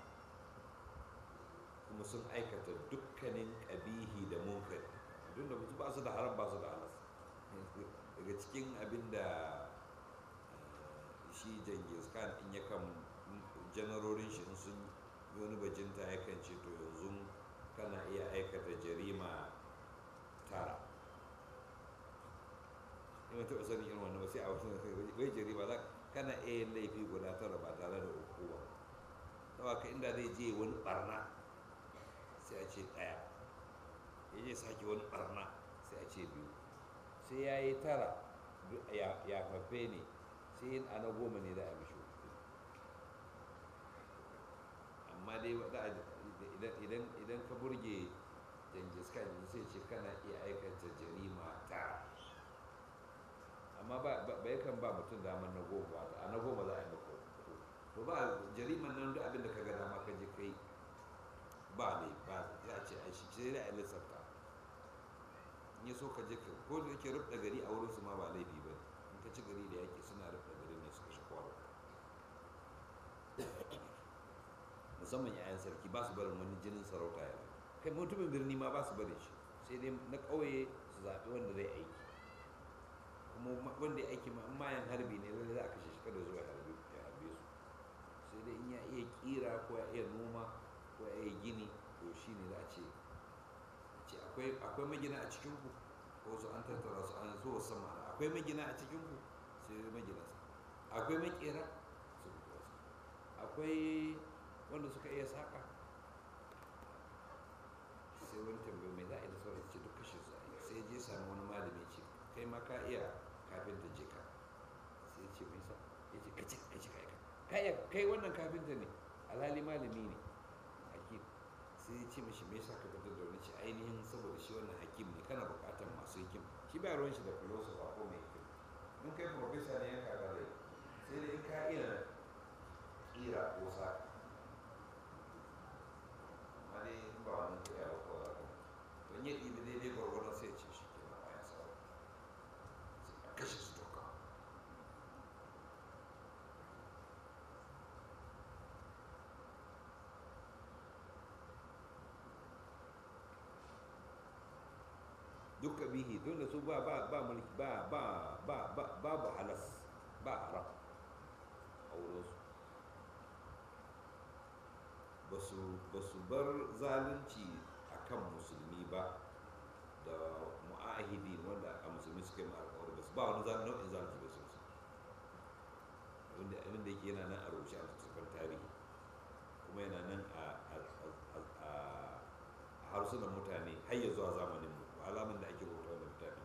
kuma sun aikata dukkanin ƙabihi da munkari duk da ba su da haram ba su da halas daga cikin abin da shi jangis khan in ya kan janarorin shi sun yi wani bajinta ya kan ce to yanzu kana iya aikata jarima tara in taɓa sanin irin wannan sai a wasu wai jarima za kana iya yin laifi guda tara ba tare da hukuma saboda ka inda zai je wani barna sai a ce ɗaya ya je sake wani barna sai a ce biyu sai ya yi tara ya fafe ne sai yin ana goma ne za a mishi amma dai idan ka burge jangis khan sai ce kana iya aikata jarima tara amma ba yakan ba mutum damar na goma ba a na goma za a yi maka to ba jariman nan duk abin da ka ga dama ka je kai ba ne ba ya ce a shi sai da a lissafta in ya so ka je ka ko da yake rubda gari a wurin su ma ba laifi ba in ka ci gari da yake suna rubda gari ne suka shi kwaro musamman yayan sarki ba su barin wani jinin sarauta ya kai mutumin birni ma ba su barin shi sai dai na ƙauye su zaɓi wanda zai aiki kuma wanda ya aiki mayan harbi ne lalle za a kashe shi kada zuwa harbi ya harbe su sai dai in ya iya kira ko ya iya noma ko ya iya gini to shi ne za a ce ce akwai magina a cikin ku ko su an tattara su an so sama akwai magina a cikin ku sai magina su akwai makera su akwai wanda suka iya saka sai wani tambayi mai za a yi da sauran ce duk kashe su sai je sami wani malami ce kai ma ka iya kafinta je ka sai ce mai sa ya ce kaci kaci kai kai kai wannan kafinta ne alhali malami ne hakim sai ya ce mashi me yasa ka fitar da wani ce ainihin saboda shi wannan hakim ne kana bukatar masu hikim shi ba ruwan shi da filosofa ko mai hikim in kai profesa ne yanka ga rai sai dai in ka iya kira ko sa amma dai in ba wani kuɗi a ko za ka don yi ɗibi daidai gwargwadon sai ce shi ke na bayan sa a kashe su doka duk bihi don da su ba ba ba mulki ba ba ba ba babu halas ba haram a wurinsu ba su bar zalunci a kan musulmi ba da mu'ahidi wanda a musulmi suka yi alkawari ba su ba wani nau'in zalunci ba su wanda abin da yake yana nan a rushe a littattafan tarihi kuma yana nan a harsunan mutane har ya zuwa zamanin mu alamun da ake rubuta wanda littafin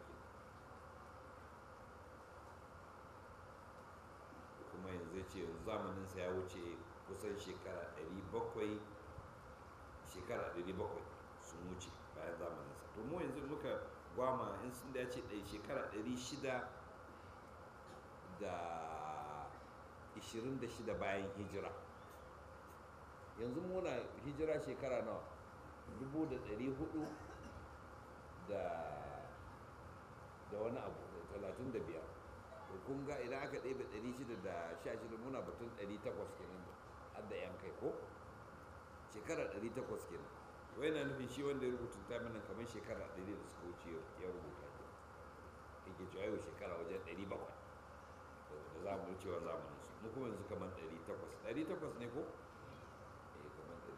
ke kuma yanzu ya ce yanzu zamaninsa ya wuce kusan shekara 700 shekara 700 sun wuce bayan zamaninsa to mu yanzu muka gwama in sun da ya ce ɗaya shekara 600 da 26 bayan hijira yanzu muna hijira shekara nawa 1400 da da wani abu da 35 to kun ga idan aka ɗebe 616 muna batun 800 kenan har da yan kai ko shekara 800 kenan wai na nufin shi wanda ya rubuta ta mana kamar shekara 100 da suka wuce ya rubuta ke yake cewa yau shekara wajen 700 da za mu cewa zamanin su mu kuma yanzu kamar 800 800 ne ko eh kamar 800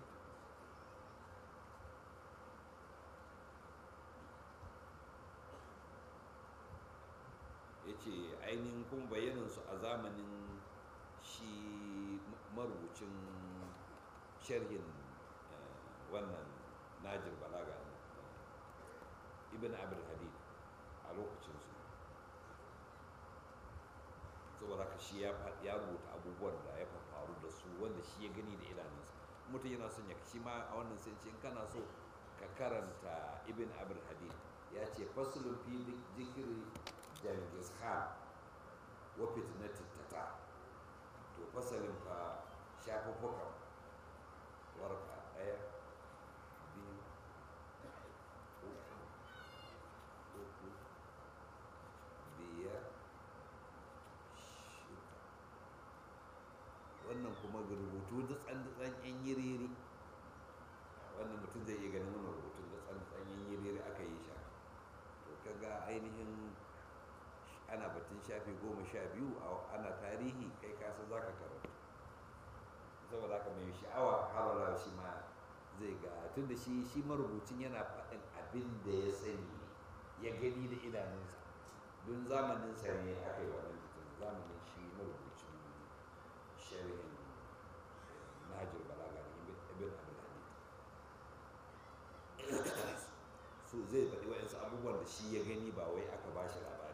ya ce ainihin kuma bayanansu a zamanin shi marubucin sharhin wannan najir balaga ibn abdul hadid a lokacinsu saboda haka shi ya fa- ya rubuta abubuwan da ya faru da su wanda shi ya gani da idanunsa mutum yana son ya shi ma a wannan sai ce in kana so ka karanta ibn abul hadid ya ce fasulun fi zikiri jangis khan wa fitnati tata to fasalin fa shafuffukan warka ɗaya biyu uku uku biyar shida wannan kuma ga rubutu da tsan yan yiriri wannan mutum zai iya ganin wannan rubutun da tsan yan yiriri aka yi shi to kaga ainihin ana batun shafi goma sha biyu a- ana tarihi kai kasa za ka karanta saboda haka mai sha'awa harara shi ma zai ga tun da shi shi marubucin yana faɗin abin da ya sani ne ya gani da idanunsa don zamaninsa ne aka yi wannan fitin zamanin shi marubucin sharhin nahajir balaga ne ibn abdul hadid so zai faɗi wa'insu abubuwan da shi ya gani ba wai aka ba shi labari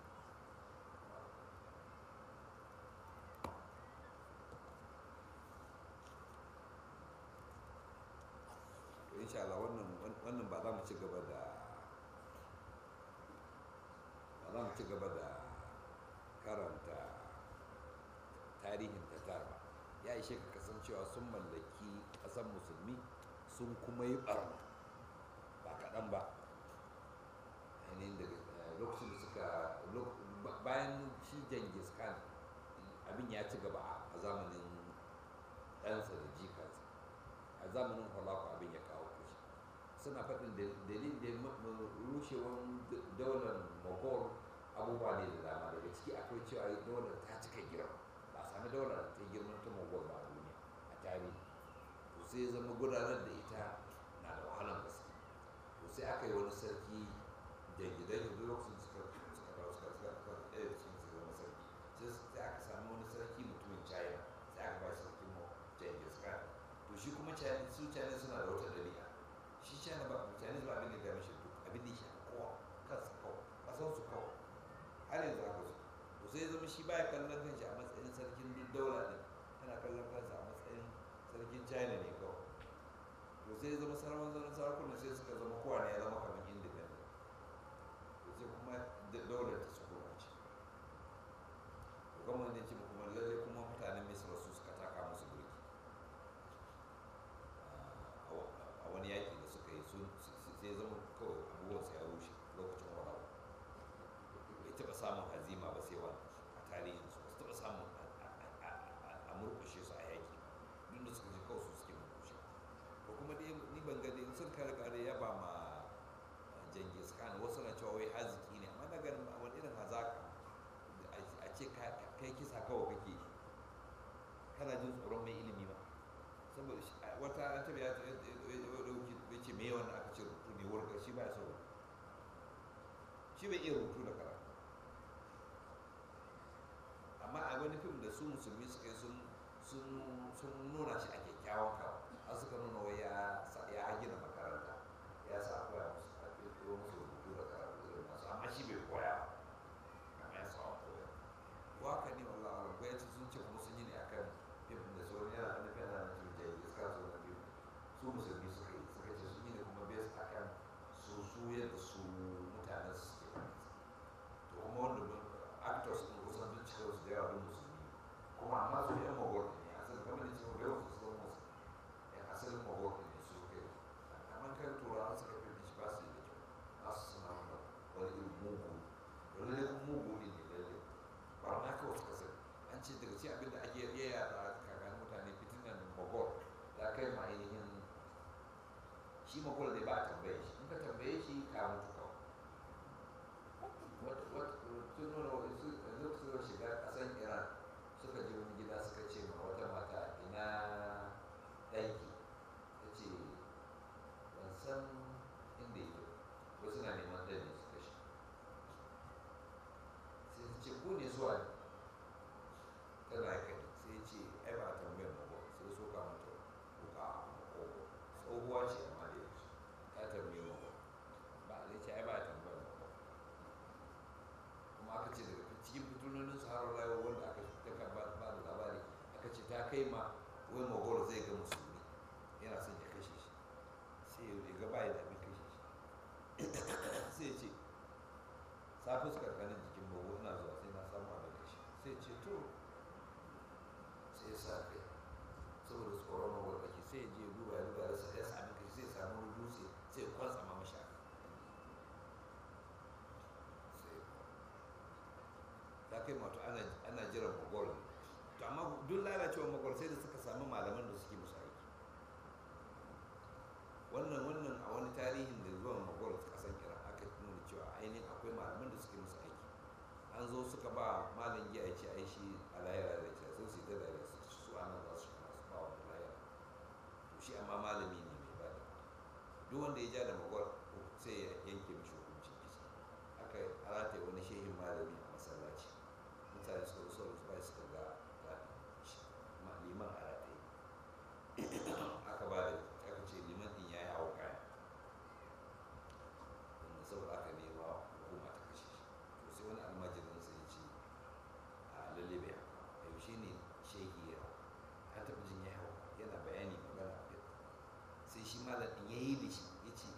to insha Allah wannan wannan ba za mu ci gaba da ba za mu ci gaba da karanta tarihin tatar ba ya ishe ka kasancewa sun mallaki ƙasar musulmi sun kuma yi ɓarna ba kaɗan ba ainihin daga eh, lokacin da suka lok- ba- bayan shi jangis khan abin ya ci gaba a- a zamanin ɗansa da jikansa a zamanin holaku abin ya kawo kushi suna faɗin da- dalilin da ma- ma- rushewan d- daular mogol abubuwa ne da dama daga ciki akwai cewa daular ta cika girma ba a sami daular da ta girman ta mogol ba a duniya a tarihi to sai ya zama gudanar da ita na da wahalar gaske to sai aka yi wani sarki jangidai da lokacin suka suka dawo suka suka suka ɗaya da cikin su zama sarki sai su- sai aka sami wani sarki mutumin china sai aka ba shi sarkin mu jangis khan to shi kuma china su china suna da wata ɗabi'a shi china ba china ba abin da ya mishi duk abin da ya shafi kowa kansa kawai kasan su kawai har yanzu haka su to sai ya zama shi baya kallon kanshi a matsayin sarkin duk daula din yana kallon kansa a matsayin sarkin china ne kawai to sai ya zama sarawan zanen sarakunan sai suka zama kowane ya zama kamar independent to sai kuma da- daular ta su gurbace to kuma wanda ya ce kuma lalle kuma mutanen misra su suka taka musu birki a wa- a wani yaƙi da suka yi sun sai ya zama kawai abubuwansa ya rushe lokacin warawa bai taɓa samun hazima ba sai wani a tarihin su ba su taɓa samun a- a- a- a- a murƙushe su a yaƙi duk da suka ji kawai su suke murƙushe ko kuma dai ni ban gani sun kare kare ya ba ma jangis khan wasu na cewa wai haziki ne amma na ganin ma wani irin hazaka a ce ka- kai kisa kawai kake yi. kana jin tsoron mai ilimi ba saboda shi- a- wata an taɓa ya ɗauki ya ce me yawan da aka ce rubutu ne wurga shi ba ya so rubutu shi bai iya rubutu da karatu amma a wani fim da su musulmi suka yi sun sun sun nuna shi a kyakkyawan kawo har suka nuna wai ya sa- ya gina makaranta ya sa a koya musu a kirkiro musu rubutu da karatu irin nasu amma shi bai koya ba amma ya sa a koya ko haka ne wallah alam ko yace sun ce kuma sun yi ne akan fim da sauran yana da nufin yana da nufin jayi iska su na fim su musulmi suka yi suka ce sun yi ne kuma based akan su su yadda su mutanen su suke fahimta to kuma wanda mun actors din kusan duk cikin su da yawa duk musulmi kuma amma su yan magor ne asalin kamar da cewa yawan su sun musu yan asalin magor ne su kai amma kan turawa suka fi shi ba su yi da kyau ba su suna wanda wani irin mugu wani ne mugu ne ne lalle ba ma kawai suka sani an ce daga cikin abin da ake iya yada a tsakanin mutane fitinan magor da kai ma ainihin shi magor ne ba a tambaye shi in ka tambaye shi ka mutu kawai wata wata sun nuna wani su yanzu suka shiga ƙasan iran suka je wani gida suka ce ma wata mata ina ɗanki ta ce ban san inda yake ba wasu na neman ɗan ne suka shi sai ta ce ku ne zuwa ne tana kai sai ce ai ba a tambayar mu ba sai so ka mata wuka a makogo tsohuwa ce amma da yanzu ta tambaye mu ba zai ce ai ba a tambayar mu ba kuma aka ce daga cikin fitinonin su har rayuwa wanda kai ma wai magoro zai ga musulmi yana son ya kashe shi sai ya ga bayan da abin kashe shi sai ya ce sa fuskar kanin jikin bago ina zuwa sai na samu abin kashe sai ce to sai ya sa kai saboda tsoron magoro kake sai ya je duba ya duba ya sami kashe sai ya samu wani dutse sai ya kwansa ma mashi haka ta kai mato ana jiran magol to amma duk lalacewar magol sai da suka sami malaman da suke musu aiki wannan wannan a wani tarihin da zuwan magol kasan iran aka nuna cewa ainihin akwai malaman da suke musu aiki an zo suka ba malam giya ya ce ai shi a layara da ce sun su yi da su ana za su shiga su ba wa layara to shi amma malami ne mai ba da duk wanda ya ja da magol sai ya yanke mishi hukuncin kisa aka rataye wani shehin malami a masallaci mutane suka zo su bai suka ga liman a rataye aka ba da aka ce liman din ya yi hau kaya wanda saboda aka nema hukuma ta kashe shi to sai wani almajirin sai ya ce a lalle bai hau a yaushe ne shehi ya hau an taɓa jin ya hau yana bayani magana sai shi malam din ya yi da shi ya ce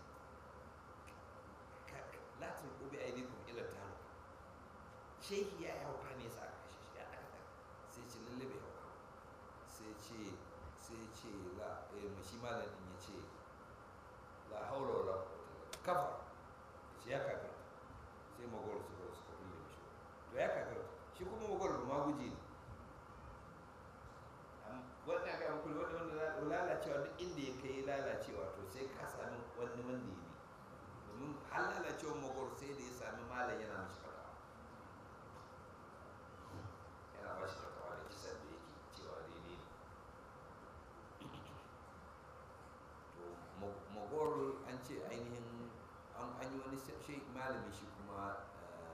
la tulqu bi aydikum ila tahluk shehi ya yi hauka ne sa aka kashe shi ya aka sai ce lalle bai hauka sai ce sai ce la eh shi malam din ya ce la haula wala quwwata kafa shi ya kakar sai magor suka suka kulle mishi to ya kakar shi kuma magor ba ma guje ne wannan ga kullu wanda wanda lalacewa duk inda ya kai lalacewa to sai ka sami wani wanda ya bi domin har lalacewar magor sai da ya sami malam yana mashi fatawa yana ba shi fatawa da kisan da yake cewa daidai ne to magor an ce ainihin an yi wani shi malami shi kuma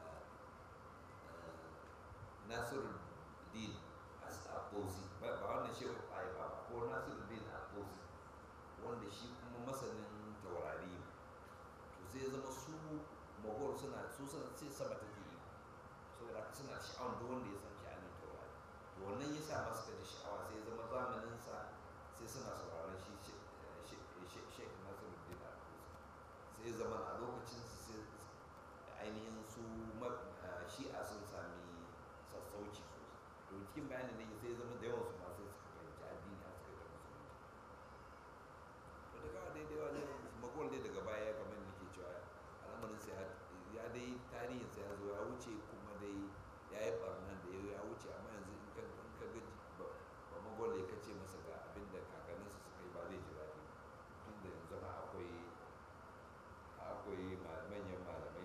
nasiru din abozi ba wannan shehu ba ba ko nasiru din abozi wanda shi kuma masanin taurari ne to sai zama su magor suna su suna sai sama ta ke saboda haka suna sha'awar duk wanda ya san sha'anin taurari to wannan ya sa masu da sha'awa sai zama zamanin sa sai suna sauraron shi shek nasiruddin al-kusi sai zama a lokacin su sai ainihin su shi'a sun sami sassauci sosai to cikin bayanin da sai zama da yawan su ma sai suka fahimci addini a suka ga musulunci to daga daidai wajen magol dai daga baya kamar nake cewa al'amarin sai ya dai tarihin sai ya zo ya wuce kuma dai ya yi barnan da ya wuce amma yanzu in ka in ka ga ba magol ya kace masa ga abin da kakanninsa suka yi ba zai ji daɗi tun da yanzu ma akwai akwai manyan malamai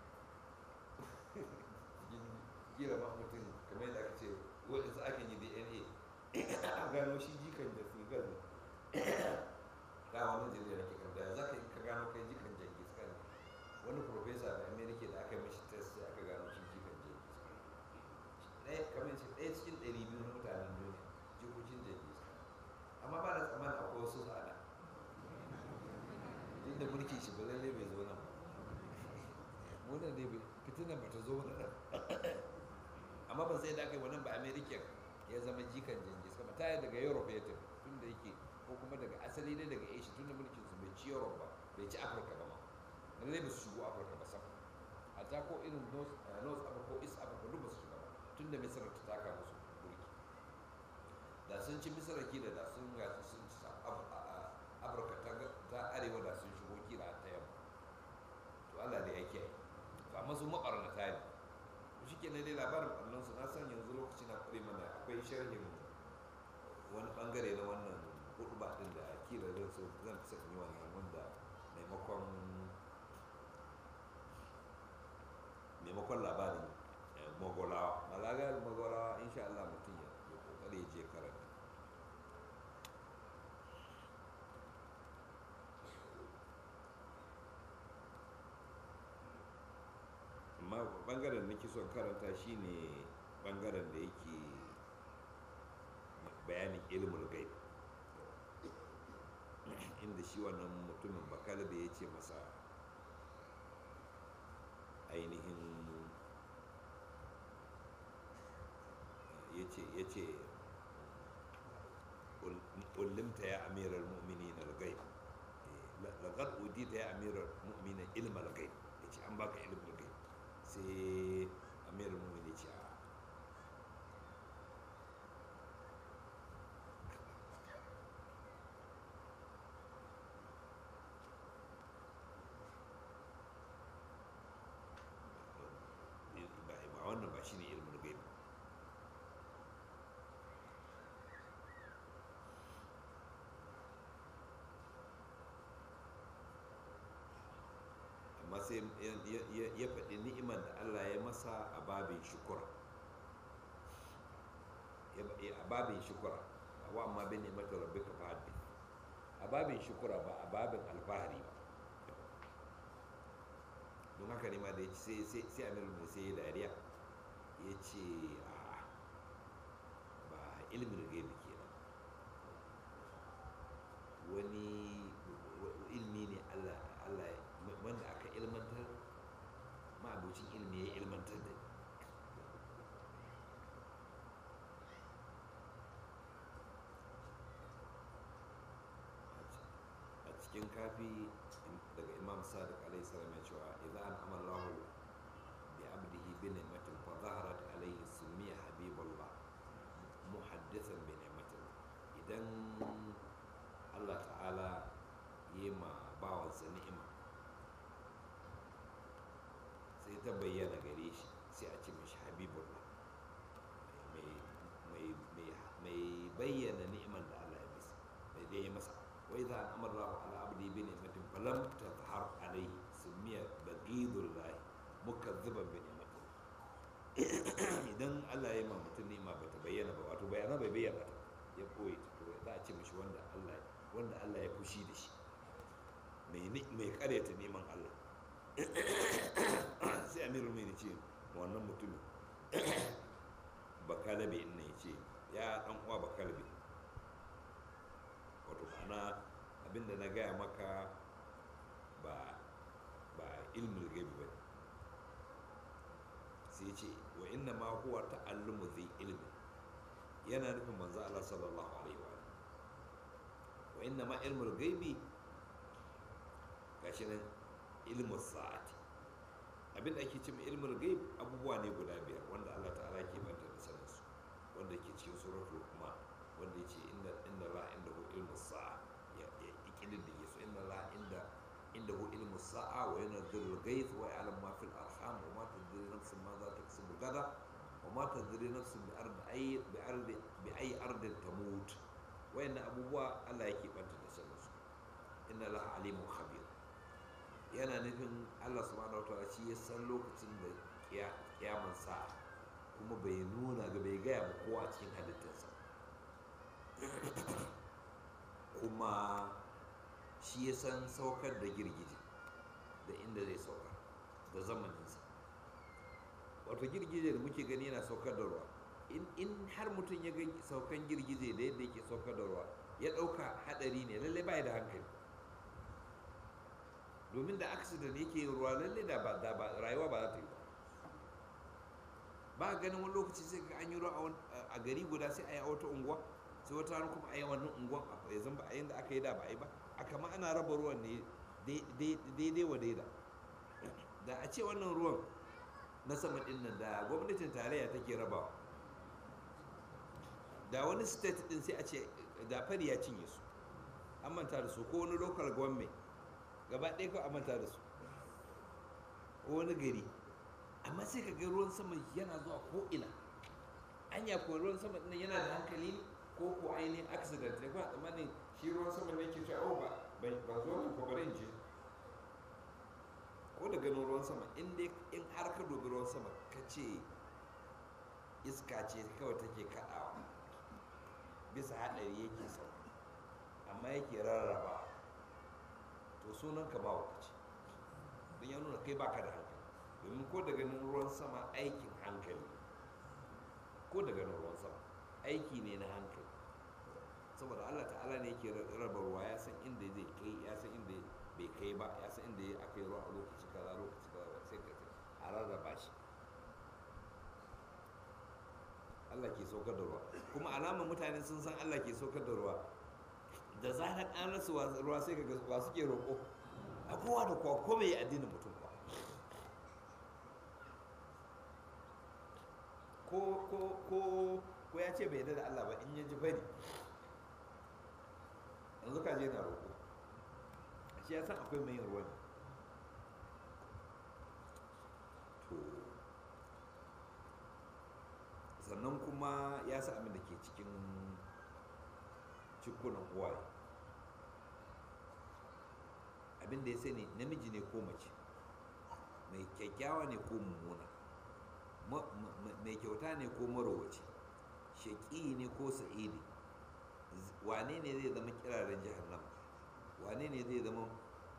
kila ma mutum kamar yadda aka ce waɗansu aka yi dna a gano shi jikan da figar da wani jirgin da ke kan da za ka ka gano kai jikan jengis khan wani profesa da amerika da aka mishi test sai aka gano shi jikan jengis khan ɗaya kamar ce ɗaya cikin ɗari biyu na mutanen duniya jikokin jengis khan amma ba da tsammanin akwai wasu tsada duk da mulki shi ba lallai bai zo nan wannan dai fitinan ba ta zo wani nan amma ban sai da aka yi wannan ba american ya zama jikan jengis kama ta daga europe ya tafi tun da yake ko kuma daga asali ne daga asia tun da mulkin su bai ci europe ba bai ci afirka ba ma lallai ba su shigo afirka ba sam hatta ko irin north africa ko east africa duk ba su shiga ba tun da misira ta taka musu mulki da sun ci misira kila da sun ga sun ci afirka ta arewa da sun shigo kila ta yamma to allah da ya kiyaye amma su maɓarnata ne shi ke dai labarin ɓarnansu na san yanzu lokaci na ƙure mana akwai sharhin wani ɓangare na wannan hudu ba ɗin da kila zan so zan fi yi wannan wanda maimakon maimakon labarin magolawa malaga magolawa insha Allah mutum ya kokari je karanta amma bangaren da nake son karanta shine bangaren da yake bayanin ilmul gaib inda shi wannan mutumin bakala da ya ce masa ainihin ya ce ulimta ya amiral mu'minin al-ghaib laqad udita ya amiral mu'minin ilm al-ghaib yace an baka ilm al-ghaib sai amiral mu'minin ce a ba wannan ba shine ilmul ghaib amma sai ya faɗi ni'imar da Allah ya masa a babin shukura a babin shukura wa amma bin ni'imar rabbi ka fahaddi a babin shukura ba a babin alfahari ba don haka ne ma da ya ce sai amiru mai sai dariya ya ce a ba ilimin gaibi kenan wani ilmi ne allah wanda aka ilmantar ma'abucin ilmi ya ilmantar da a cikin kafi daga imam sadiq alaihi salam ya cewa idan an amallahu bi abdihi bi ni'matin fa zaharat alaihi sumiya habibullah muhaddithan bi ni'matin idan Allah ta'ala yi ma bawansa ni'ima sai ta bayyana gare shi sai a ce mashi habibullah mai bayyana ni'iman da Allah ya bisa mai da ya masa wai za a amara ala abdi bi ni'matin falam tazhar alayhi sumiya baghidullah mukazziban bi ni'matin idan Allah ya ma mutum ni'ima ba ta bayyana ba wato bayana bai bayyana ta ya koyi ta to za a ce mashi wanda Allah wanda Allah ya fushi da shi mai mai karyata neman Allah sai amirul mai ce wannan mutumin bakalabe ina ya ce ya dan uwa bakalabe wato ma'ana abinda na gaya maka ba ba ilmul gaibi ba sai ce wa inna ma huwa ta'allumu zai ilmi yana nufin manzo Allah sallallahu alaihi wa wa inna ma ilmul gaibi gashi nan ilmus sa'ati abinda ake cewa ilmul gaib abubuwa ne guda biyar wanda Allah ta'ala ke banta da sanin su wanda ke cikin suratul kuma wanda yace inna inna la indahu ilmus sa'a ya ya ikidin da yesu inna la inda indahu ilmus sa'a wa yanzilul ghaith wa ya'lam ma fil arham wa ma tadri nafsun ma za taksubu gada wa ma tadri nafsun bi ardi ay bi ardi bi ay ardin tamut wayannan abubuwa Allah yake banta da sanin su inna la alimun khabir yana nufin allah subhanahu wataala shi ya san lokacin da kiyaman sa kuma bai nuna ga bai gaya ba kowa a cikin halittarsa kuma shi ya san saukar da girgije da inda zai saukar da zamaninsa wato girgije da muke gani yana saukar da ruwa in har mutum ya ga saukan girgije da yadda yake saukar da ruwa ya ɗauka haɗari ne lallai ba da hankali domin da accident yake ruwa lalle da ba da ba rayuwa ba za ta yi ba ba ganin wani lokaci sai ga an yi ruwa a gari guda sai a yi a wata unguwa sai wata rana kuma a yi wannan unguwan ya zan ba a yanda aka yi da ba a yi ba a kama ana raba ruwan ne daidai wa daida da a ce wannan ruwan na sama din nan da gwamnatin tarayya take rabawa da wani state din sai a ce da fari ya cinye su an manta da su ko wani local government gaba ɗaya kawai a manta da su ko wani gari amma sai ka ga ruwan sama yana zuwa ko ina anya ko ruwan sama ɗin yana da hankali ne ko ko ainihin accident ne ba tsammanin shi ruwan sama ne ke cewa oh ba ba zo nan ko bari in je ko da ganin ruwan sama in dai in har ka dubi ruwan sama ka ce iska ce kawai take kaɗawa bisa haɗari yake sauka amma yake rarraba to sunan ka ba wakaci don ya nuna kai baka da hankali domin ko da ganin ruwan sama aikin hankali ko da ganin ruwan sama aiki ne na hankali saboda allah ta'ala ne yake raba ruwa ya san inda zai kai ya san inda bai kai ba ya san inda aka yi ruwa a lokaci kaza lokaci kaza sai ka a rarraba shi Allah ke saukar da ruwa kuma alamar mutane sun san Allah ke saukar da ruwa da zarar an rasa ruwa sai ga wa suke roƙo a kowa da kowa ko mai addinin mutum ba ko ko ko ko ya ce bai yarda da Allah ba in ya ji bari yanzu ka je na roƙo shi ya san akwai mai yin ruwa ne to sannan kuma ya sa abin da ke cikin cikunan uwaye abin da ya sani namiji ne ko mace mai kyakkyawa ne ko mummuna mai kyauta ne ko marowaci shaƙi ne ko sa'idi wane ne zai zama kiraren jahannama wane ne zai zama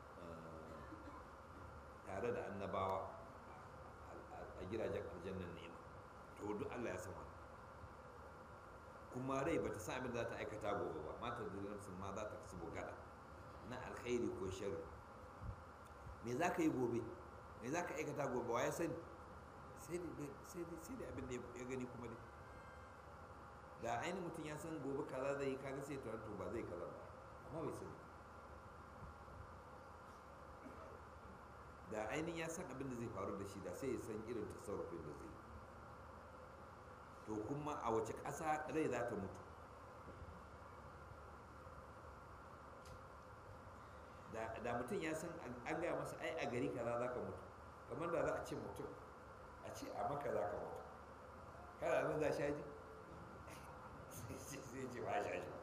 tare da annabawa a gidajen aljannan nema to duk Allah ya san wannan kuma rai bata san abin da za ta aikata gobe ba mata da nafsin ma za ta kasu bugada na alkhairi ko sharri me za ka yi gobe me za ka aikata gobe wa ya sani sai da abin da ya gani kuma dai da ainihin mutum ya san gobe kaza zai yi kaga sai to ba zai kaza ba amma bai sani da ainihin ya san abin da zai faru da shi da sai ya san irin tasarrufin da zai yi to kuma a wace ƙasa rai za ta mutu da mutum ya san an gaya masa ai a gari kaza za ka mutu kamar da za a ce mutum a ce a maka za ka mutu kana nan za sha ji sai ce ba sha shi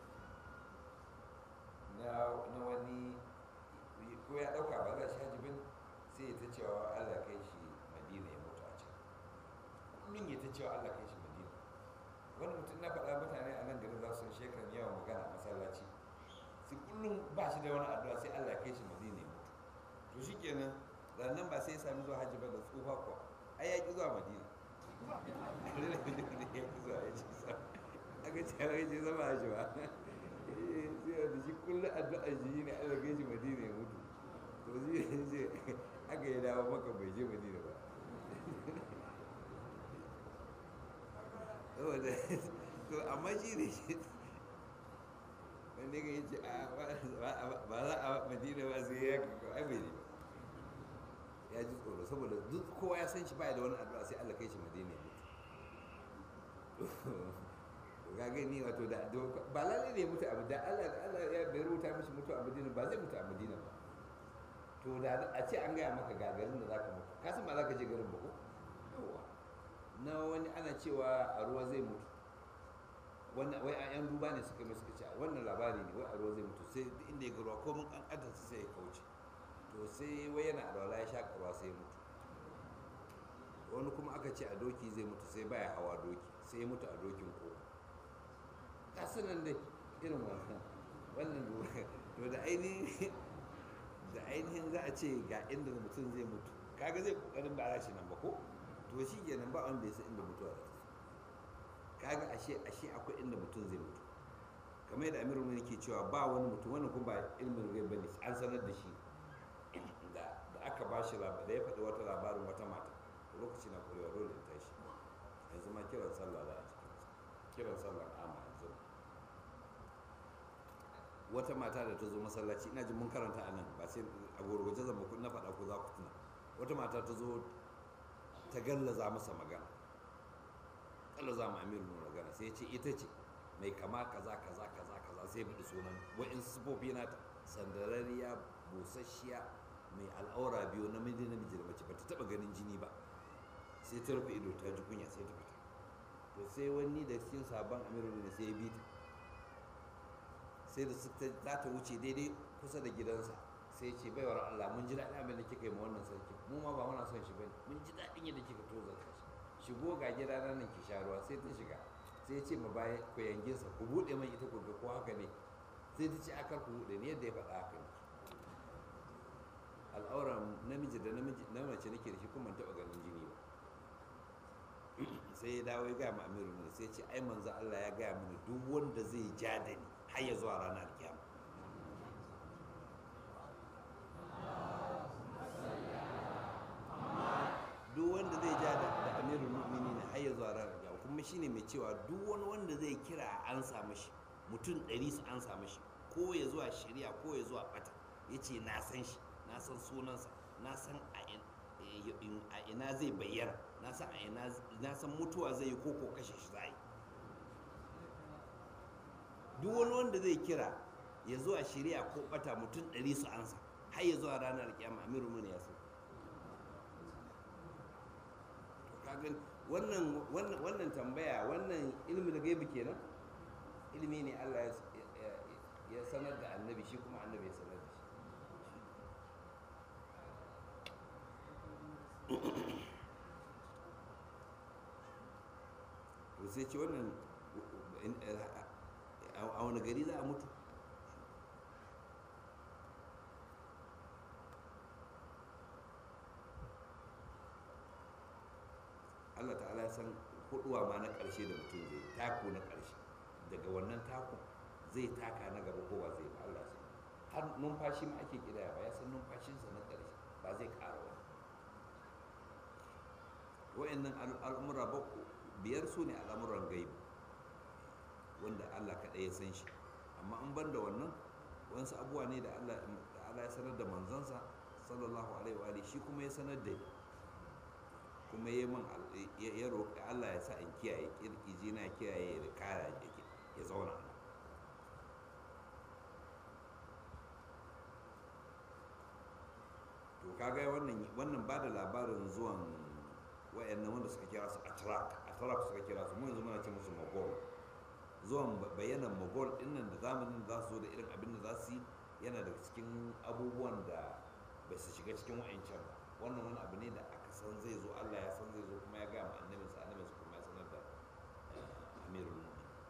na wani ko ya ɗauka ba za sha ji bin sai ta cewa allah kai shi madina ya mutu a can kullum ya ta cewa allah kai shi madina wani mutum na faɗa mutane a nan garin za su shekaran yawan magana a masallaci sai kullum ba shi da wani addu'a sai allah kai shi madina ya mutu to shi kenan rannan ba sai ya sami zuwa hajji ba da tsufa kuwa ai ya ƙi zuwa madina ya ƙi zuwa ya ci sa aka ce ya ce zama hajji ba sai da shi kullum addu'a shi ne allah kai shi madina ya mutu to shi ne ce aka yi dawo maka bai je madina ba saboda to amma shi ne shi wanda ya ce ba za a madina ba sai ya kaka ai bai ne ba ya ji tsoro saboda duk kowa ya san shi baya da wani addu'a sai Allah kai shi madina ya mutu ga gani wato da ba lalle ne mutu abu da Allah da Allah ya bai rubuta mishi mutu a madina ba zai mutu a madina ba to da a ce an gaya maka ga garin da zaka mutu ka san ba zaka je garin ba ko yawa na wani ana cewa a ruwa zai mutu wannan wai an duba ne suka mai suka ce wannan labari ne wai a ruwa zai mutu sai inda ya ga ruwa ko mun an sai ya kauce to sai wai yana alwala ya sha ruwa sai ya mutu wani kuma aka ce a doki zai mutu sai baya hawa doki sai ya mutu a dokin ko kasunan dai irin wannan wannan to da ainihin da ainihin za a ce ga inda mutum zai mutu kaga zai kokarin ba shi nan ba ko to shi kenan ba wanda ya san inda mutuwa za ta kaga ashe ashe akwai inda mutum zai mutu kamar yadda amirul mu'minin ke cewa ba wani mutum wannan kuma ba ilmin ghaib bane an sanar da shi da da aka ba shi labarin da ya faɗi wata labarin wata mata lokaci na kurewa dole in tashi yanzu ma kiran sallah za a cikin kiran sallah amma yanzu wata mata da ta zo masallaci ina jin mun karanta a nan ba sai a gurguje zan muku na faɗa ko za ku tuna wata mata ta zo ta gallaza masa magana gallaza ma amiru magana sai ya ce ita ce mai kama kaza kaza kaza kaza sai faɗi sunan wa'in sufofi nata sandarariya busasshiya mai al'aura biyu namiji namiji da mace ba ta taɓa ganin jini ba sai ta rufe ido ta ji kunya sai ta fita to sai wani da cikin sabon amiru ne sai ya bi ta sai da za ta wuce daidai kusa da gidansa sai ce baiwar Allah mun ji daɗin abin da kika yi ma wannan sarki mu ma ba muna son shi bane mun ji daɗin yadda kika toza shi shigo ga gida nan ki sha ruwa sai ta shiga sai ce ma baya ku yange sa ku buɗe man ita ku ga ko haka ne sai ta ce akar ku buɗe ne yadda ya faɗa haka ne al'auran namiji da namiji na mace nake da shi kuma taɓa ganin jini ba sai ya dawo ya gaya ma amiru ne sai ce ai manzo Allah ya gaya mini duk wanda zai ja da ni har ya zuwa ranar kiyama duk wanda zai ja da amirul mu'minin har ya zuwa ranar kiyama kuma kuma shine mai cewa duk wani wanda zai kira an samu shi mutum ɗari su an samu shi ko ya zuwa shari'a ko ya zuwa ɓata ya ce na san shi na san sunansa na san a ina zai bayyana na san a ina na san mutuwa zai yi ko ko kashe shi za yi duk wani wanda zai kira ya zuwa shari'a ko ɓata mutum ɗari su ansa har ya zuwa ranar kiyama amiru mun ya san kagan wannan wannan wannan tambaya wannan ilmi da gaibi kenan ilimi ne Allah ya sanar da annabi shi kuma annabi ya sanar da shi to sai ce wannan a wani gari za a mutu Allah ta'ala ya san huduwa ma na ƙarshe da mutum zai tako na ƙarshe daga wannan takon zai taka na gaba ko ba zai ba Allah sai har numfashi ma ake kidaya ba ya san numfashinsa na ƙarshe ba zai ƙara wani wa'annan al'amura ba biyar su ne al'amuran gaibi wanda Allah kaɗai ya san shi amma an ban da wannan wasu abubuwa ne da Allah ya sanar da manzansa sallallahu alaihi wa shi kuma ya sanar da ni kuma ya man ya roƙi Allah ya sa in kiyaye kirkiji na kiyaye da kara yake ya zauna to kaga wannan wannan ba da labarin zuwan wayannan wanda suka kira su atrak atrak suka kira su mun yanzu muna ce musu mogol zuwan bayanan mogol dinnan da zamanin za su zo da irin abin da za su yi yana daga cikin abubuwan da bai su shiga cikin wa'ancan ba wannan wani abu ne da aka san zai zo Allah ya san zai zo kuma ya gaya ma annabinsa annabinsa kuma ya sanar da amirul mu'min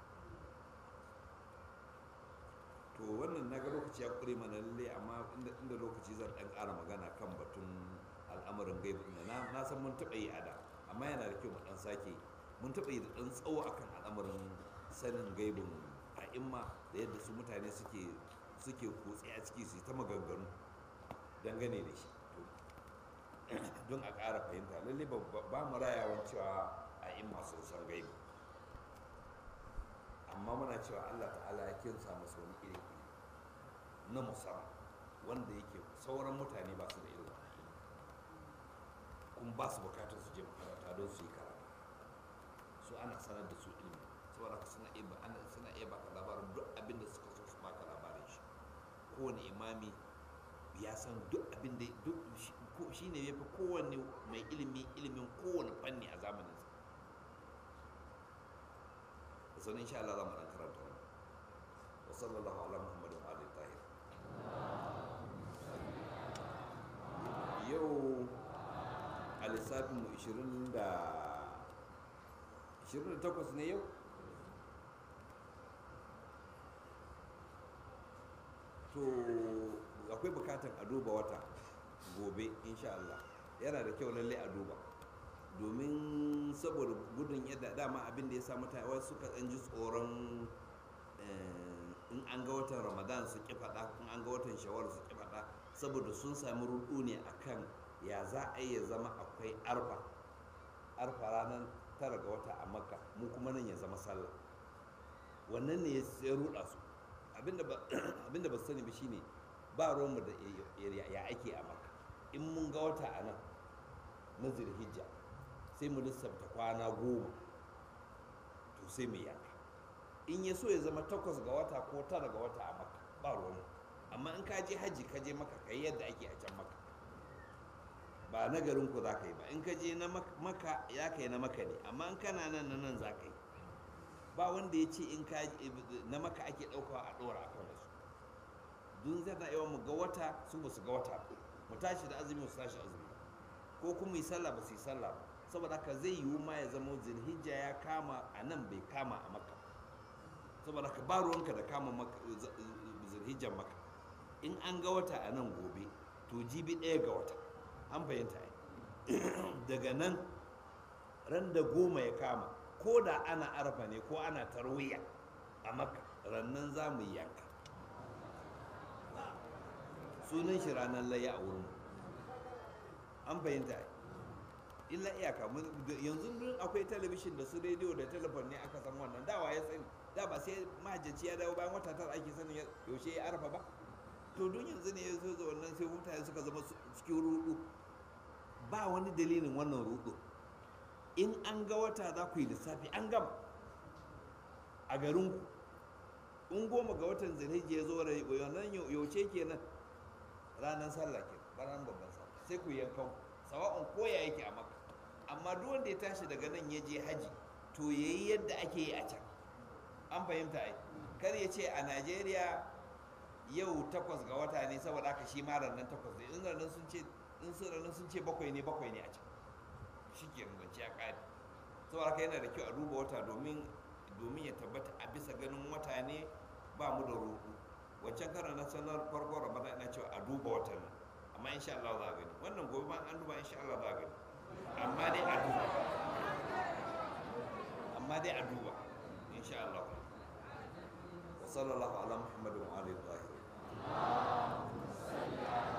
to wannan na ga lokaci ya kure mana lalle amma inda lokaci zan dan ƙara magana kan batun al'amarin gaibu na na san mun taɓa yi a da amma yana da kyau mu dan sake mun taɓa yi da dan tsawo akan al'amarin sanin gaibin a'imma da yadda su mutane suke suke kutse a ciki su ta maganganu dangane da shi don a ƙara fahimta lalle ba mu rayawan cewa a in masu san gaibi amma muna cewa allah ta'ala ya kinsa masu wani iri na musamman wanda yake sauran mutane ba su da irin kuma ba su bukatar su je makaranta don su yi karatu su ana sanar da su ilimi saboda ka suna iya ana suna iya baka labarin duk abin da suka so su baka labarin shi kowane imami ya san duk abin da duk shi ne ya fi kowanne mai ilimi ilimin kowane fanni a zamaninsa da sanin insha Allah za mu dan karanta wani wa sallallahu ala muhammadin wa alihi tahir yau a lissafin mu 20 da 28 ne yau to akwai bukatan a duba wata gobe insha Allah yana da kyau lalle a duba domin saboda gudun yadda dama abin da ya sa mutane wasu suka ɗan ji tsoron in an ga watan ramadan su ki faɗa in an ga watan shawar su ki faɗa saboda sun sami rudu ne akan ya za a yi ya zama akwai arfa arfa ranar tara ga wata a makka mu kuma nan ya zama sallah wannan ne ya ruɗa su abinda ba su sani ba shine ba romu da ya ake a maka in mun ga wata a nan na zirhijja sai mu lissafta kwana goma to sai mu yanka in ya so ya zama takwas ga wata ko tara ga wata a maka ba romu amma in ka je hajji ka je maka ka yi yadda ake a can maka ba na garin ku za ka yi ba in ka je na maka ya kai na maka ne amma in kana nan na nan za ka yi ba wanda ya ce in ka na maka ake ɗaukawa a ɗora a kan wasu dun zai na yawan mu ga wata su ba su ga wata mu tashi da azumi su tashi azumi ko kuma yi sallah ba su yi sallah ba saboda haka zai yiwu ma ya zama zilhijja ya kama a nan bai kama a maka saboda haka ba ruwanka da kama zilhijjan maka in an ga wata a nan gobe to jibi ɗaya ga wata an fahimta daga nan ran da goma ya kama ko da ana arfa ne ko ana tarwiya a maka rannan za mu yanka sunan shi ranar layya a wurin an fahimta illa iyaka yanzu duk akwai talabishin da su rediyo da telefon ne aka san wannan dawa ya sani da ba sai mahajjaci ya dawo bayan wata tara ake sanin yaushe ya arfa ba to don yanzu ne ya zo da wannan sai mutane suka zama cikin rudu ba wani dalilin wannan rudu in an ga wata za ku yi lissafi an gama a garinku in goma ga watan zilhijji ya zo da wannan yaushe kenan ranar sallah ke ranar babban sallah sai ku yankan sawa'un koya yake a maka amma duk wanda ya tashi daga nan ya je haji to yayi yadda ake yi a can an fahimta ai kar ya ce a najeriya yau takwas ga wata ne saboda haka shi ma ranar takwas ne in ranar sun ce in sun ranar sun ce bakwai ne bakwai ne a can shi ke zance ya ƙare saboda haka yana da kyau a duba wata domin domin ya tabbata a bisa ganin wata ne ba mu da roƙo wancan karan na sanar farko ramadan ina cewa a duba watan nan amma insha Allah za a gani wannan gobe ma an duba insha Allah za a gani amma dai a duba amma dai a duba insha Allah wa sallallahu ala muhammadin wa alihi wa